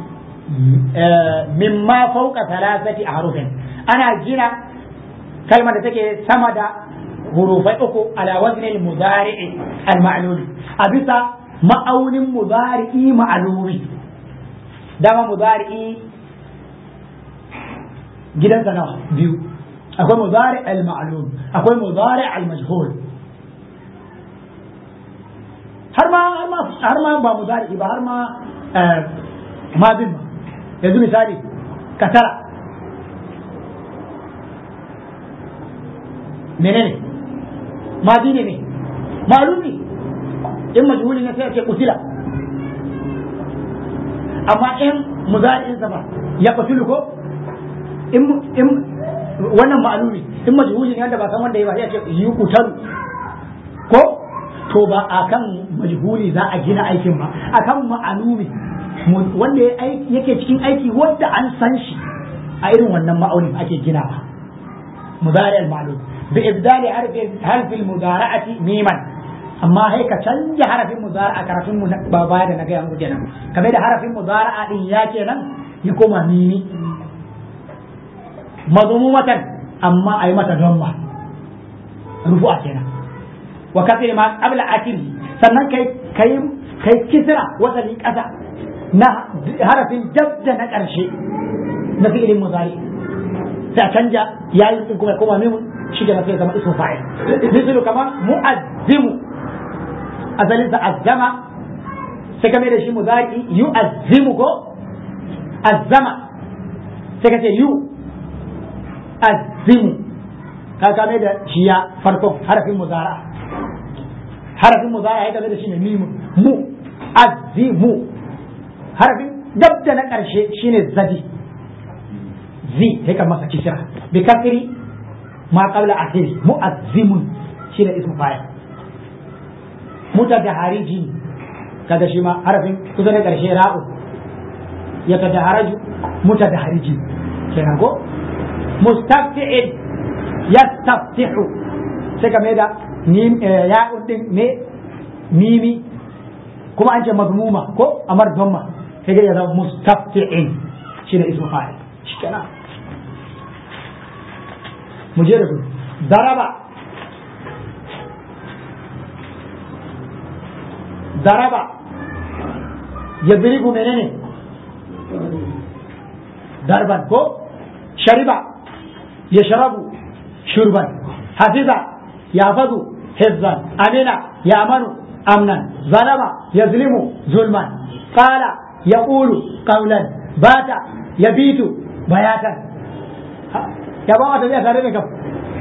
mimma fawqa thalathati ahrufin ana gina kalmar da take sama da hurufai uku ala wazni al-mudari'i al-ma'lumi a bisa ma'aunin mudari'i ma'lumi dama mudari'i gidansa nawa biyu akwai mudari al-ma'lum akwai mudari al-majhul har ma har ma har ma ba mudari ba har ma ma bin yanzu misali katara menene madi ne ne malumi in majhuli ne sai a ce kutila amma in muzari'in sa ba ya kutulu ko in in wannan ma'lumi in majhuli ne wanda ba san wanda ya ba sai a ce yi kutalu ko to ba akan majhuli za a gina aikin ba akan ma'lumi wanda yake cikin aiki wanda an san shi a irin wannan ma'aunin ake ginawa muzari al-ma'lum بإبدال حرف حرف المضارعة ميما أما هيك تنجى حرف المضارعة كرف بابا da na gaya muku kenan kame da harafin mudara'a din ya kenan ya koma mimi mazmumatan amma ayi mata damma rufu'a kenan wa kasri ma qabla akiri sannan kai kai kai kisra wasali kasa na harafin jabda na karshe na fi'ilin mudari sai canja yayi din kuma koma mimun shi da sai zama ismu fa'il misalu kamar mu'azzimu azalin sa azzama sai kame da shi muzari yu'azzimu ko azzama sai kace yu azzimu ka kame da shi ya farko harafin muzara harafin muzara ya kame da shi ne mimu mu azzimu harafin dab da na karshe shine zadi zi sai ka masa kisra bi kasri ma qabla akhir mu'azzimun shine ismu fa'il mutadahariji kaga shi ma harafin kusa da karshe ra'u ya tadaharaju mutadahariji kenan ko mustafti'il yastaftihu sai ka mai da ya'un din ne mimi kuma an ce mazmuma ko amar dhamma sai ga ya zama mustafti'in shine ismu fa'il shikenan mu je da ku daraba daraba yadribu menene darban ko shariba yashrabu shurban hafiza yahfazu hifzan amina ya'manu amnan zalama yazlimu zulman qala yaqulu qawlan bata yabitu bayatan ya ba wata zai tare da kam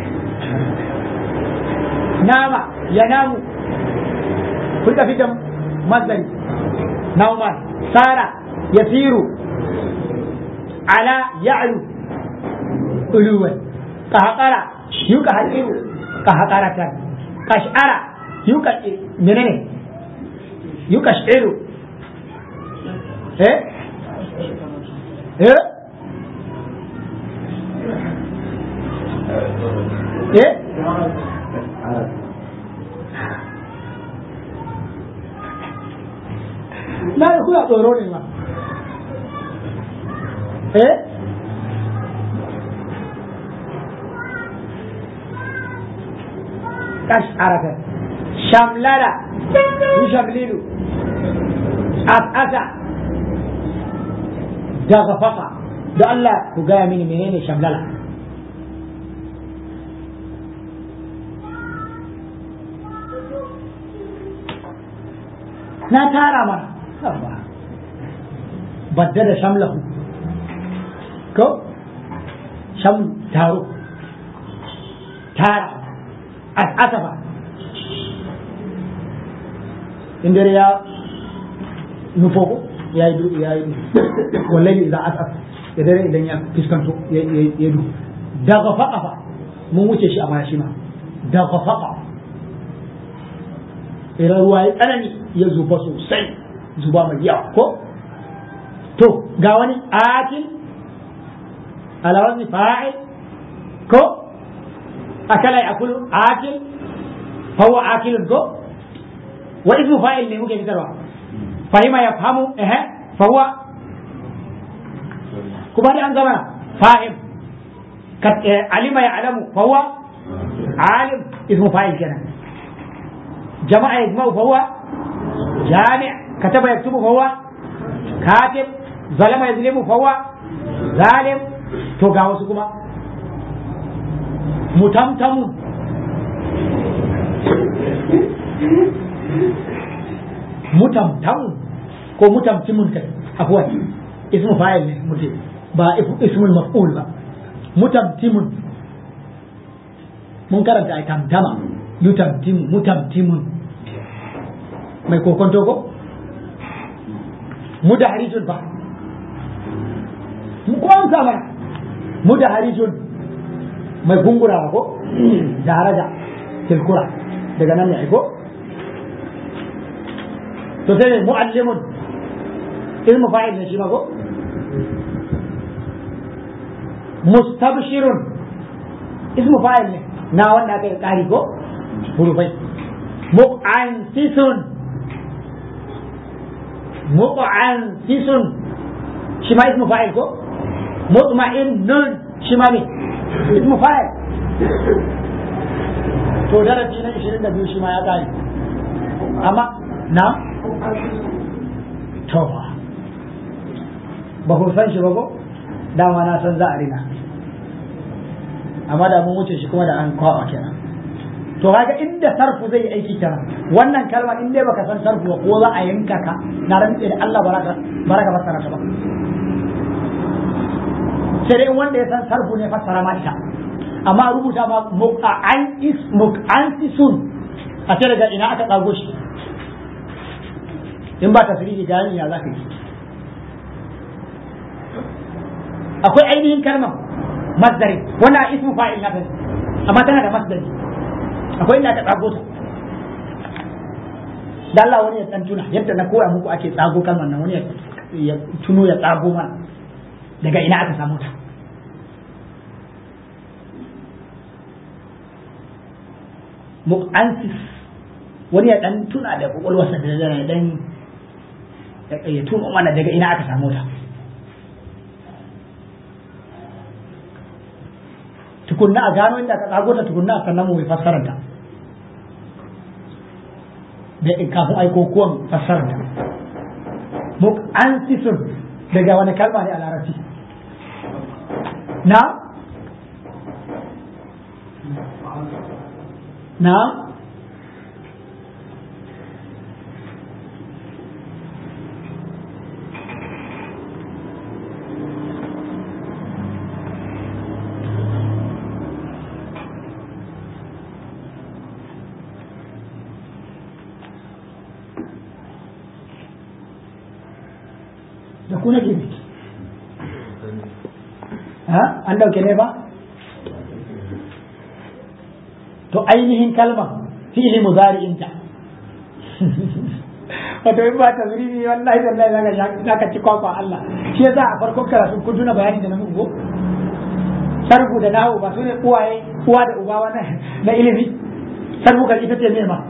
nama ya namu kun tafi da mazari nauman sara yasiru ala ya'lu uluwan kahakara yuka hakiru kahakaratan kash'ara yuka menene yuka shiru eh eh eh na da kuna tsoro ne ma eh kash'aratan shamlala yushamlilu as'asa daga faka da Allah ku gaya mini menene shamlala na tara mana badda da shamlahu ko sham taro tara asafa in dare ya nufo ko ya yi ya yi wallahi idan asaf ya dare idan ya fiskanto ya du daga faƙa fa mun wuce shi a baya shi ma daga faƙa idan ruwa ya tsanani ya zuba sosai zuba mai yawa ko to ga wani akil ala wazni fa'il ko akala ya akulu akil fa huwa akilun ko wa ismu fa'il ne muke fitarwa fahima ya fahimu eh fa huwa kuma dai an gama fahim alima ya alamu fa huwa alim ismu fa'il kenan jama'a yajma'u fa huwa jami' kataba yaktubu fa huwa katib zalama yazlimu fa huwa zalim to ga wasu kuma mutamtamun mutamtamun ko mutamtimun kai afwan ismu fa'il ne mutum ba ismul maf'ul ba mutamtimun mun karanta ai tamtama yutamtimu mutamtimun mai kokonto ko mudaharijun ba mu ko an mana mudaharijun mai gungura ko daraja tilkura daga nan ne ko to sai muallimun ilmu fa'il ne shi ma ko mustabshirun ismu fa'il ne na wanda aka yi kari ko hurufai mu'ansisun mu'ansisun shi ma ismu fa'il ko mutma'innun shi ma ne ismu fa'il to darasi na 22 shi ma ya kare amma na to ba ku san shi ba ko dama na san za a rina amma da mun wuce shi kuma da an kwaba kenan to kaga inda sarfu zai aiki kenan wannan kalma in dai baka san sarfu ba ko za a yanka ka na rantse da Allah baraka baraka fassara ta ba sai dai wanda ya san sarfu ne fassara ma ita amma rubuta ma muqa'an is muqantisun a ce daga ina aka tsago shi in ba tasiri da ya za ka yi akwai ainihin kalmar masdari wannan ismu fa'il na amma tana da masdari akwai inda aka tsago ta da Allah wani ya dan tuna yadda na koya muku ake tsago kalmar nan wani ya tuno ya tsago mana daga ina aka samu ta mu'ansis wani ya dan tuna da kwakwalwarsa da zana dan ya tuno mana daga ina aka samu ta tukunna a gano inda aka tsago ta tukunna sannan mu mai fassarar ta da kafin aiko kuwan fassarar ta mu'ansisun daga wani kalma ne a larabci na na da ku nake ne ha an dauke ne ba to ainihin kalma fi'li muzari'inta wato in ba ta zuri wallahi wallahi zaka zaka ci kwakwa Allah shi yasa a farkon karatu kun tuna bayani da na muku sarfu da nawo ba su ne uwaye uwa da uba wannan na ilimi sarfu kan ita ce ne ma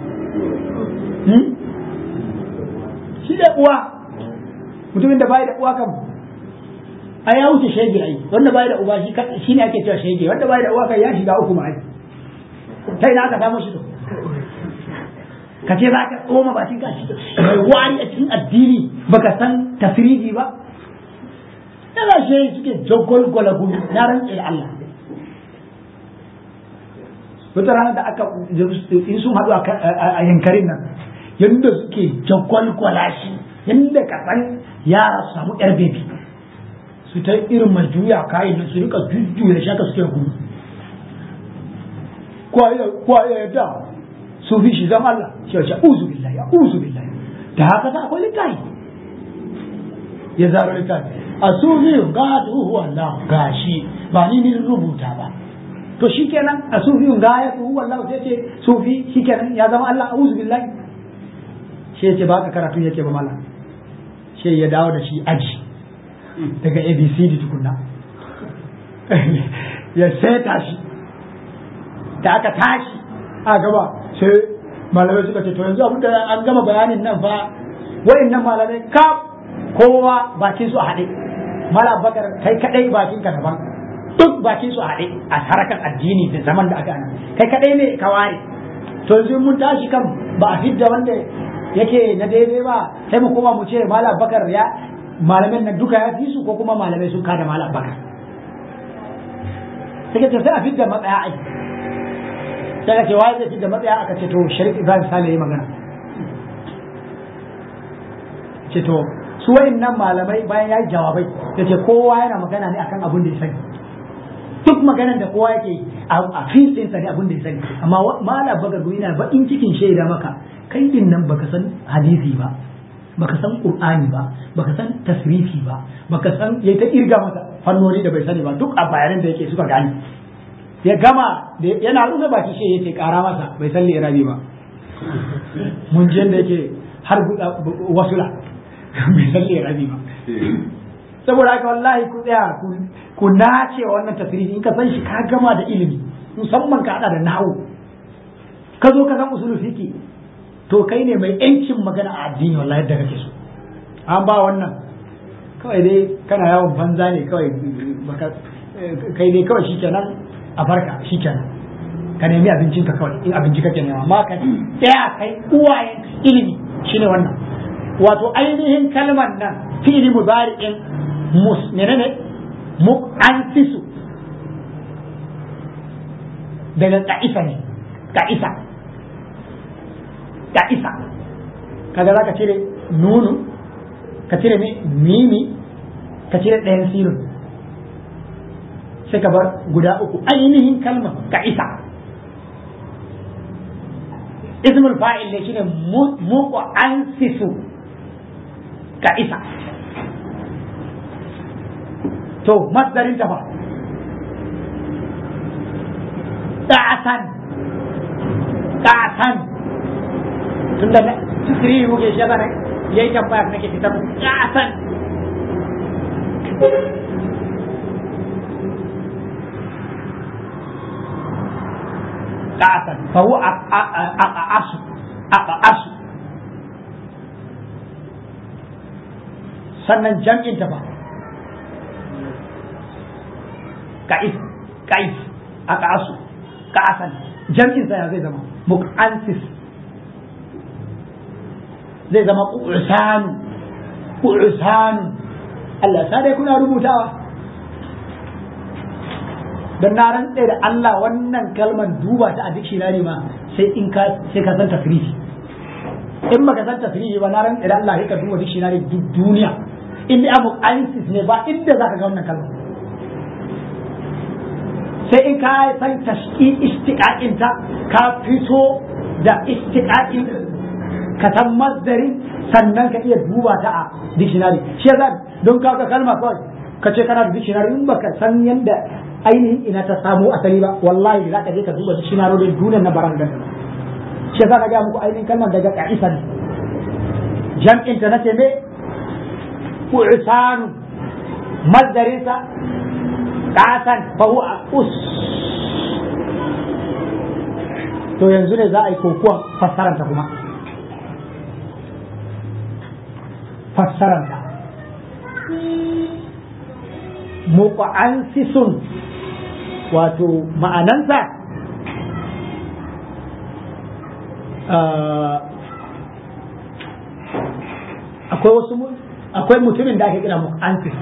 shi da uwa mutumin da bai da uwa kan ai ya wuce shege ai wanda bai da uba shi shi ne ake cewa shege wanda bai da uwa kan ya shiga uku ma ai sai na aka samu shi to ka ce za ka tsoma bakin ka shi mai wari a cikin addini baka san tafriji ba yana shi suke jagwalgwala gumi na rantse da Allah wata rana da aka in sun haɗu a yankarin nan yadda suke jagwalgwala shi yadda ka san yara su samu yar bebi su ta irin mai juya kayan nan su rika jujjuya shaka suke gudu kwaye yadda su fi shi zama Allah shi wace uzu billahi ya uzu billahi da haka ta akwai littafi ya zaro littafi a sufi ga huwa Allah gashi ba ni ni rubuta ba to shikenan a sufi ga ya huwa Allah sai ce sufi shikenan ya zama Allah uzu billahi shi yace ba ka karatu yake ba mallam shi ya dawo da shi aji daga abcd tukunna ya seta shi da aka tashi a gaba sai malamai suka ce to yanzu abinda an gama bayanin nan fa nan malamai kaf kowa bakin su a haɗe mala bakar kai kadai bakin ka daban duk bakin su a haɗe a harakan addini da zaman da aka ana kai kadai ne ka ware to yanzu mun tashi kan ba a fidda wanda yake na daidai ba sai mu koma mu ce mala bakar ya malamin nan duka ya fi su ko kuma malamai sun kada mala bakar sai ce sai a fidda matsaya ai sai ka ce wai zai fidda matsaya aka ce to sharif ibrahim sale yayi magana ce to su nan malamai bayan ya yi jawabai da ce kowa yana magana ne akan abin da ya sani duk maganar da kowa yake a fil ɗinsa ne abin da ya sani amma mala bagar yana baƙin cikin shaida maka kai din nan baka san hadisi ba baka san qur'ani ba baka san tasrifi ba baka san yayi ta irga masa fannoni da bai sani ba duk a bayanan da yake suka gani ya gama yana rufe baki shi yace kara masa bai san lirabi ba mun ji yanda yake har wasula bai san lirabi ba saboda haka wallahi ku tsaya ku nace wannan tasrifi in ka san shi ka gama da ilimi musamman ka hada da nahu ka zo ka san usulul fiqi to kai ne mai yancin magana a addini wallahi yadda kake so an ba wannan kawai dai kana yawon banza ne kawai baka kai dai kawai shikenan a farka shikenan ka nemi abincin ka kawai in abinci kake nema amma ka tsaya kai uwayen ilimi shine wannan wato ainihin kalmar nan fi'li mudari'in mus menene mu'ansisu daga ka'isa ne ka'isa ta isa kaga za ka cire nunu ka cire mimi ka cire ɗayan sirrin sai ka bar guda uku ainihin kalmar ka isa ismul fa'il ne shine muku an sisu ka isa to masdarin ta fa da'atan da'atan tunda na tasiri muke shi yana yayi tambaya nake fitar da'atan da'atan fa huwa aqasu aqasu sannan jam'in ta ba ka'is ka'is aqasu ka'asan jam'in sa ya zai zama muqansis zai zama ƙursanu ƙursanu Allah sa dai kuna rubutawa don na rantse da Allah wannan kalmar duba ta a dictionary ma sai in ka sai ka san tafrihi in baka san tafrihi ba na rantse da Allah sai ka duba dictionary duk duniya in da abu ansis ne ba inda zaka ga wannan kalmar sai in ka san tashki istiqaqin ta ka fito da istiqaqin ka san masdarin sannan ka iya duba ta a dictionary shi yasa don ka ga kalma kawai ka ce kana da dictionary in baka san yanda ainihin ina ta samu asali ba wallahi za ka je ka duba dictionary da duniyar na barangan shi yasa ka ga muku ainihin kalmar daga ka'isa ne jam'in ta nace me ku'sanu masdarin sa qasan fa huwa us to yanzu ne za a yi kokuwa fassaranta kuma fassaranta muƙa'ansisun wato ma'anansa akwai wasu akwai mutumin da ake kira muƙa'ansis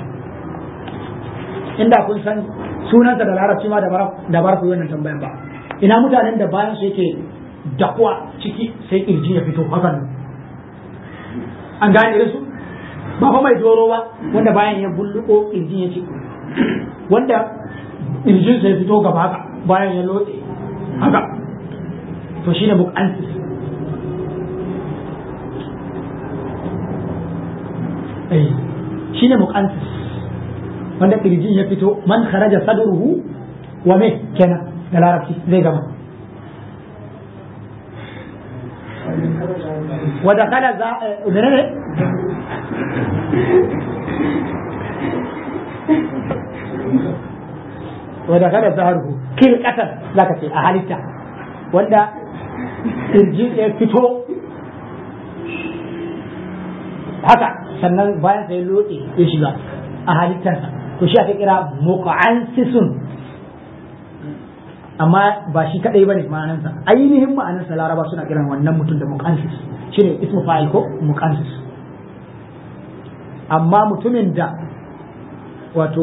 inda kun san sunansa da larabci ma da bar ku yi wannan tambayan ba ina mutanen da bayan su yake dakuwa ciki sai kirji ya fito hakan an gane da su ba fa mai doro ba wanda bayan ya bulluko kirjin ya ce wanda kirjin sai fito gaba haka bayan ya lotse haka to shine muqansis eh shine muqansis wanda kirjin ya fito man kharaja sadruhu wa me kenan da larabci zai gama wa dakala za ne wadda kada zaharhu kil kasar zaka ce a halitta wanda kirji ya fito haka sannan bayan sai lotse ya shiga a halittarsa to shi ake kira muqansisun amma ba shi kadai bane ma'anarsa ainihin ma'anarsa laraba suna kiran wannan mutum da muqansis shine ismu fa'il ko muqansis amma mutumin da wato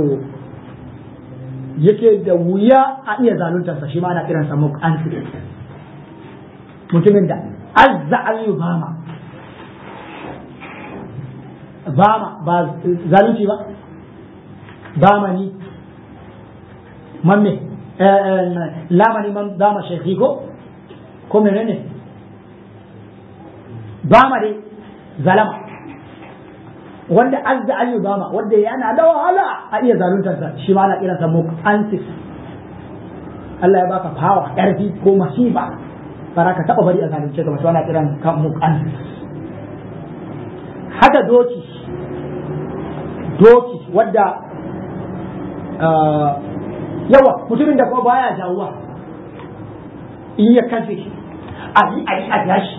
yake da wuya a iya zaluntarsa shi ma ana kiransa muqansis mutumin da azza an bama bama ba zalunci ba bamani mamme lamani man dama shekhi ko ko menene bama dai zalama wanda azza an bama wanda yana da wahala a iya zaluntarsa shi ma ana kiransa muqansis Allah ya baka fawa ƙarfi ko masifa ba ka taɓa bari a zalunce ka ba to ana kiran ka muqansis haka doki doki wadda yawa mutumin da kuma baya jawuwa in ya kafe a yi a yi a yashi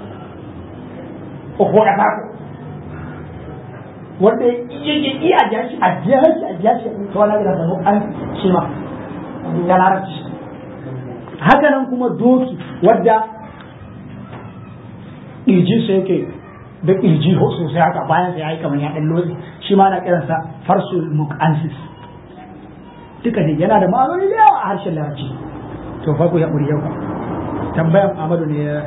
ko da farko wanda ya yi iya a yashi a yashi a yashi to wani gina da an shi ma da larabci haka nan kuma doki wadda ƙirjinsa yake da ƙirji sosai haka bayan sai ya yi kamar ya ɗan lotsi shi ma na kiransa farsul muqansis duka ne yana da ma'anoni da yawa a harshen larabci to fa ku ya ɓuri yau tambayan Ahmadu ne ya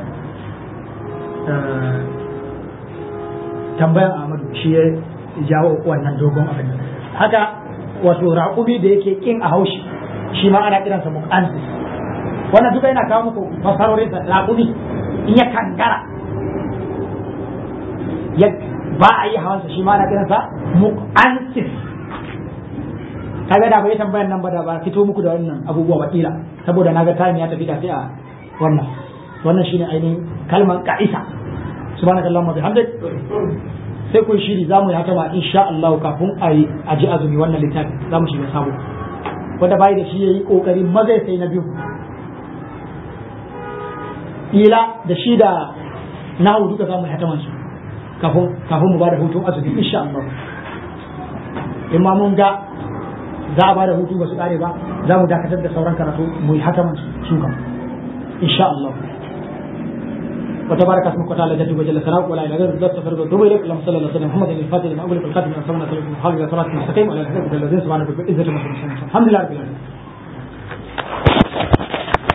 tambayan Ahmadu shi ya jawo wannan dogon abin haka wato raƙumi da yake kin a haushi shi ma ana kiransa muqansis wannan duka yana kawo muku fasarorin sa raƙumi in ya kangara ya ba a yi hawansa shi ma ana kiransa muqansis kaga da bai tambayan nan ba da ba fito muku da wannan abubuwa ba kila saboda naga time ya tafi da sai a wannan wannan shine ainihin kalman ka'isa subhanakallahumma bihamdik sai kun shiri za mu yi haka ma insha Allah kafin a yi a ji azumi wannan littafi za mu shiga sabo wanda bai da shi yayi kokari maza ya sai na biyu ila da shi da nahu duka za mu yi haka su kafin kafin mu ba da hutun azumi insha Allah in ma mun ga za a ba da hutu ba su kare ba za mu dakatar da sauran karatu mu yi haka su kam insha Allah وتبارك اسمك وتعالى جدك وجل ثناؤك ولا اله غيرك ذات فرد وتوب اليك اللهم صل على سيدنا محمد الفاتح لما اغلق الخاتم من صلاه الخالق صلاه المستقيم وعلى اله وصحبه الذين سبحانك بالعزه لما الحمد لله رب العالمين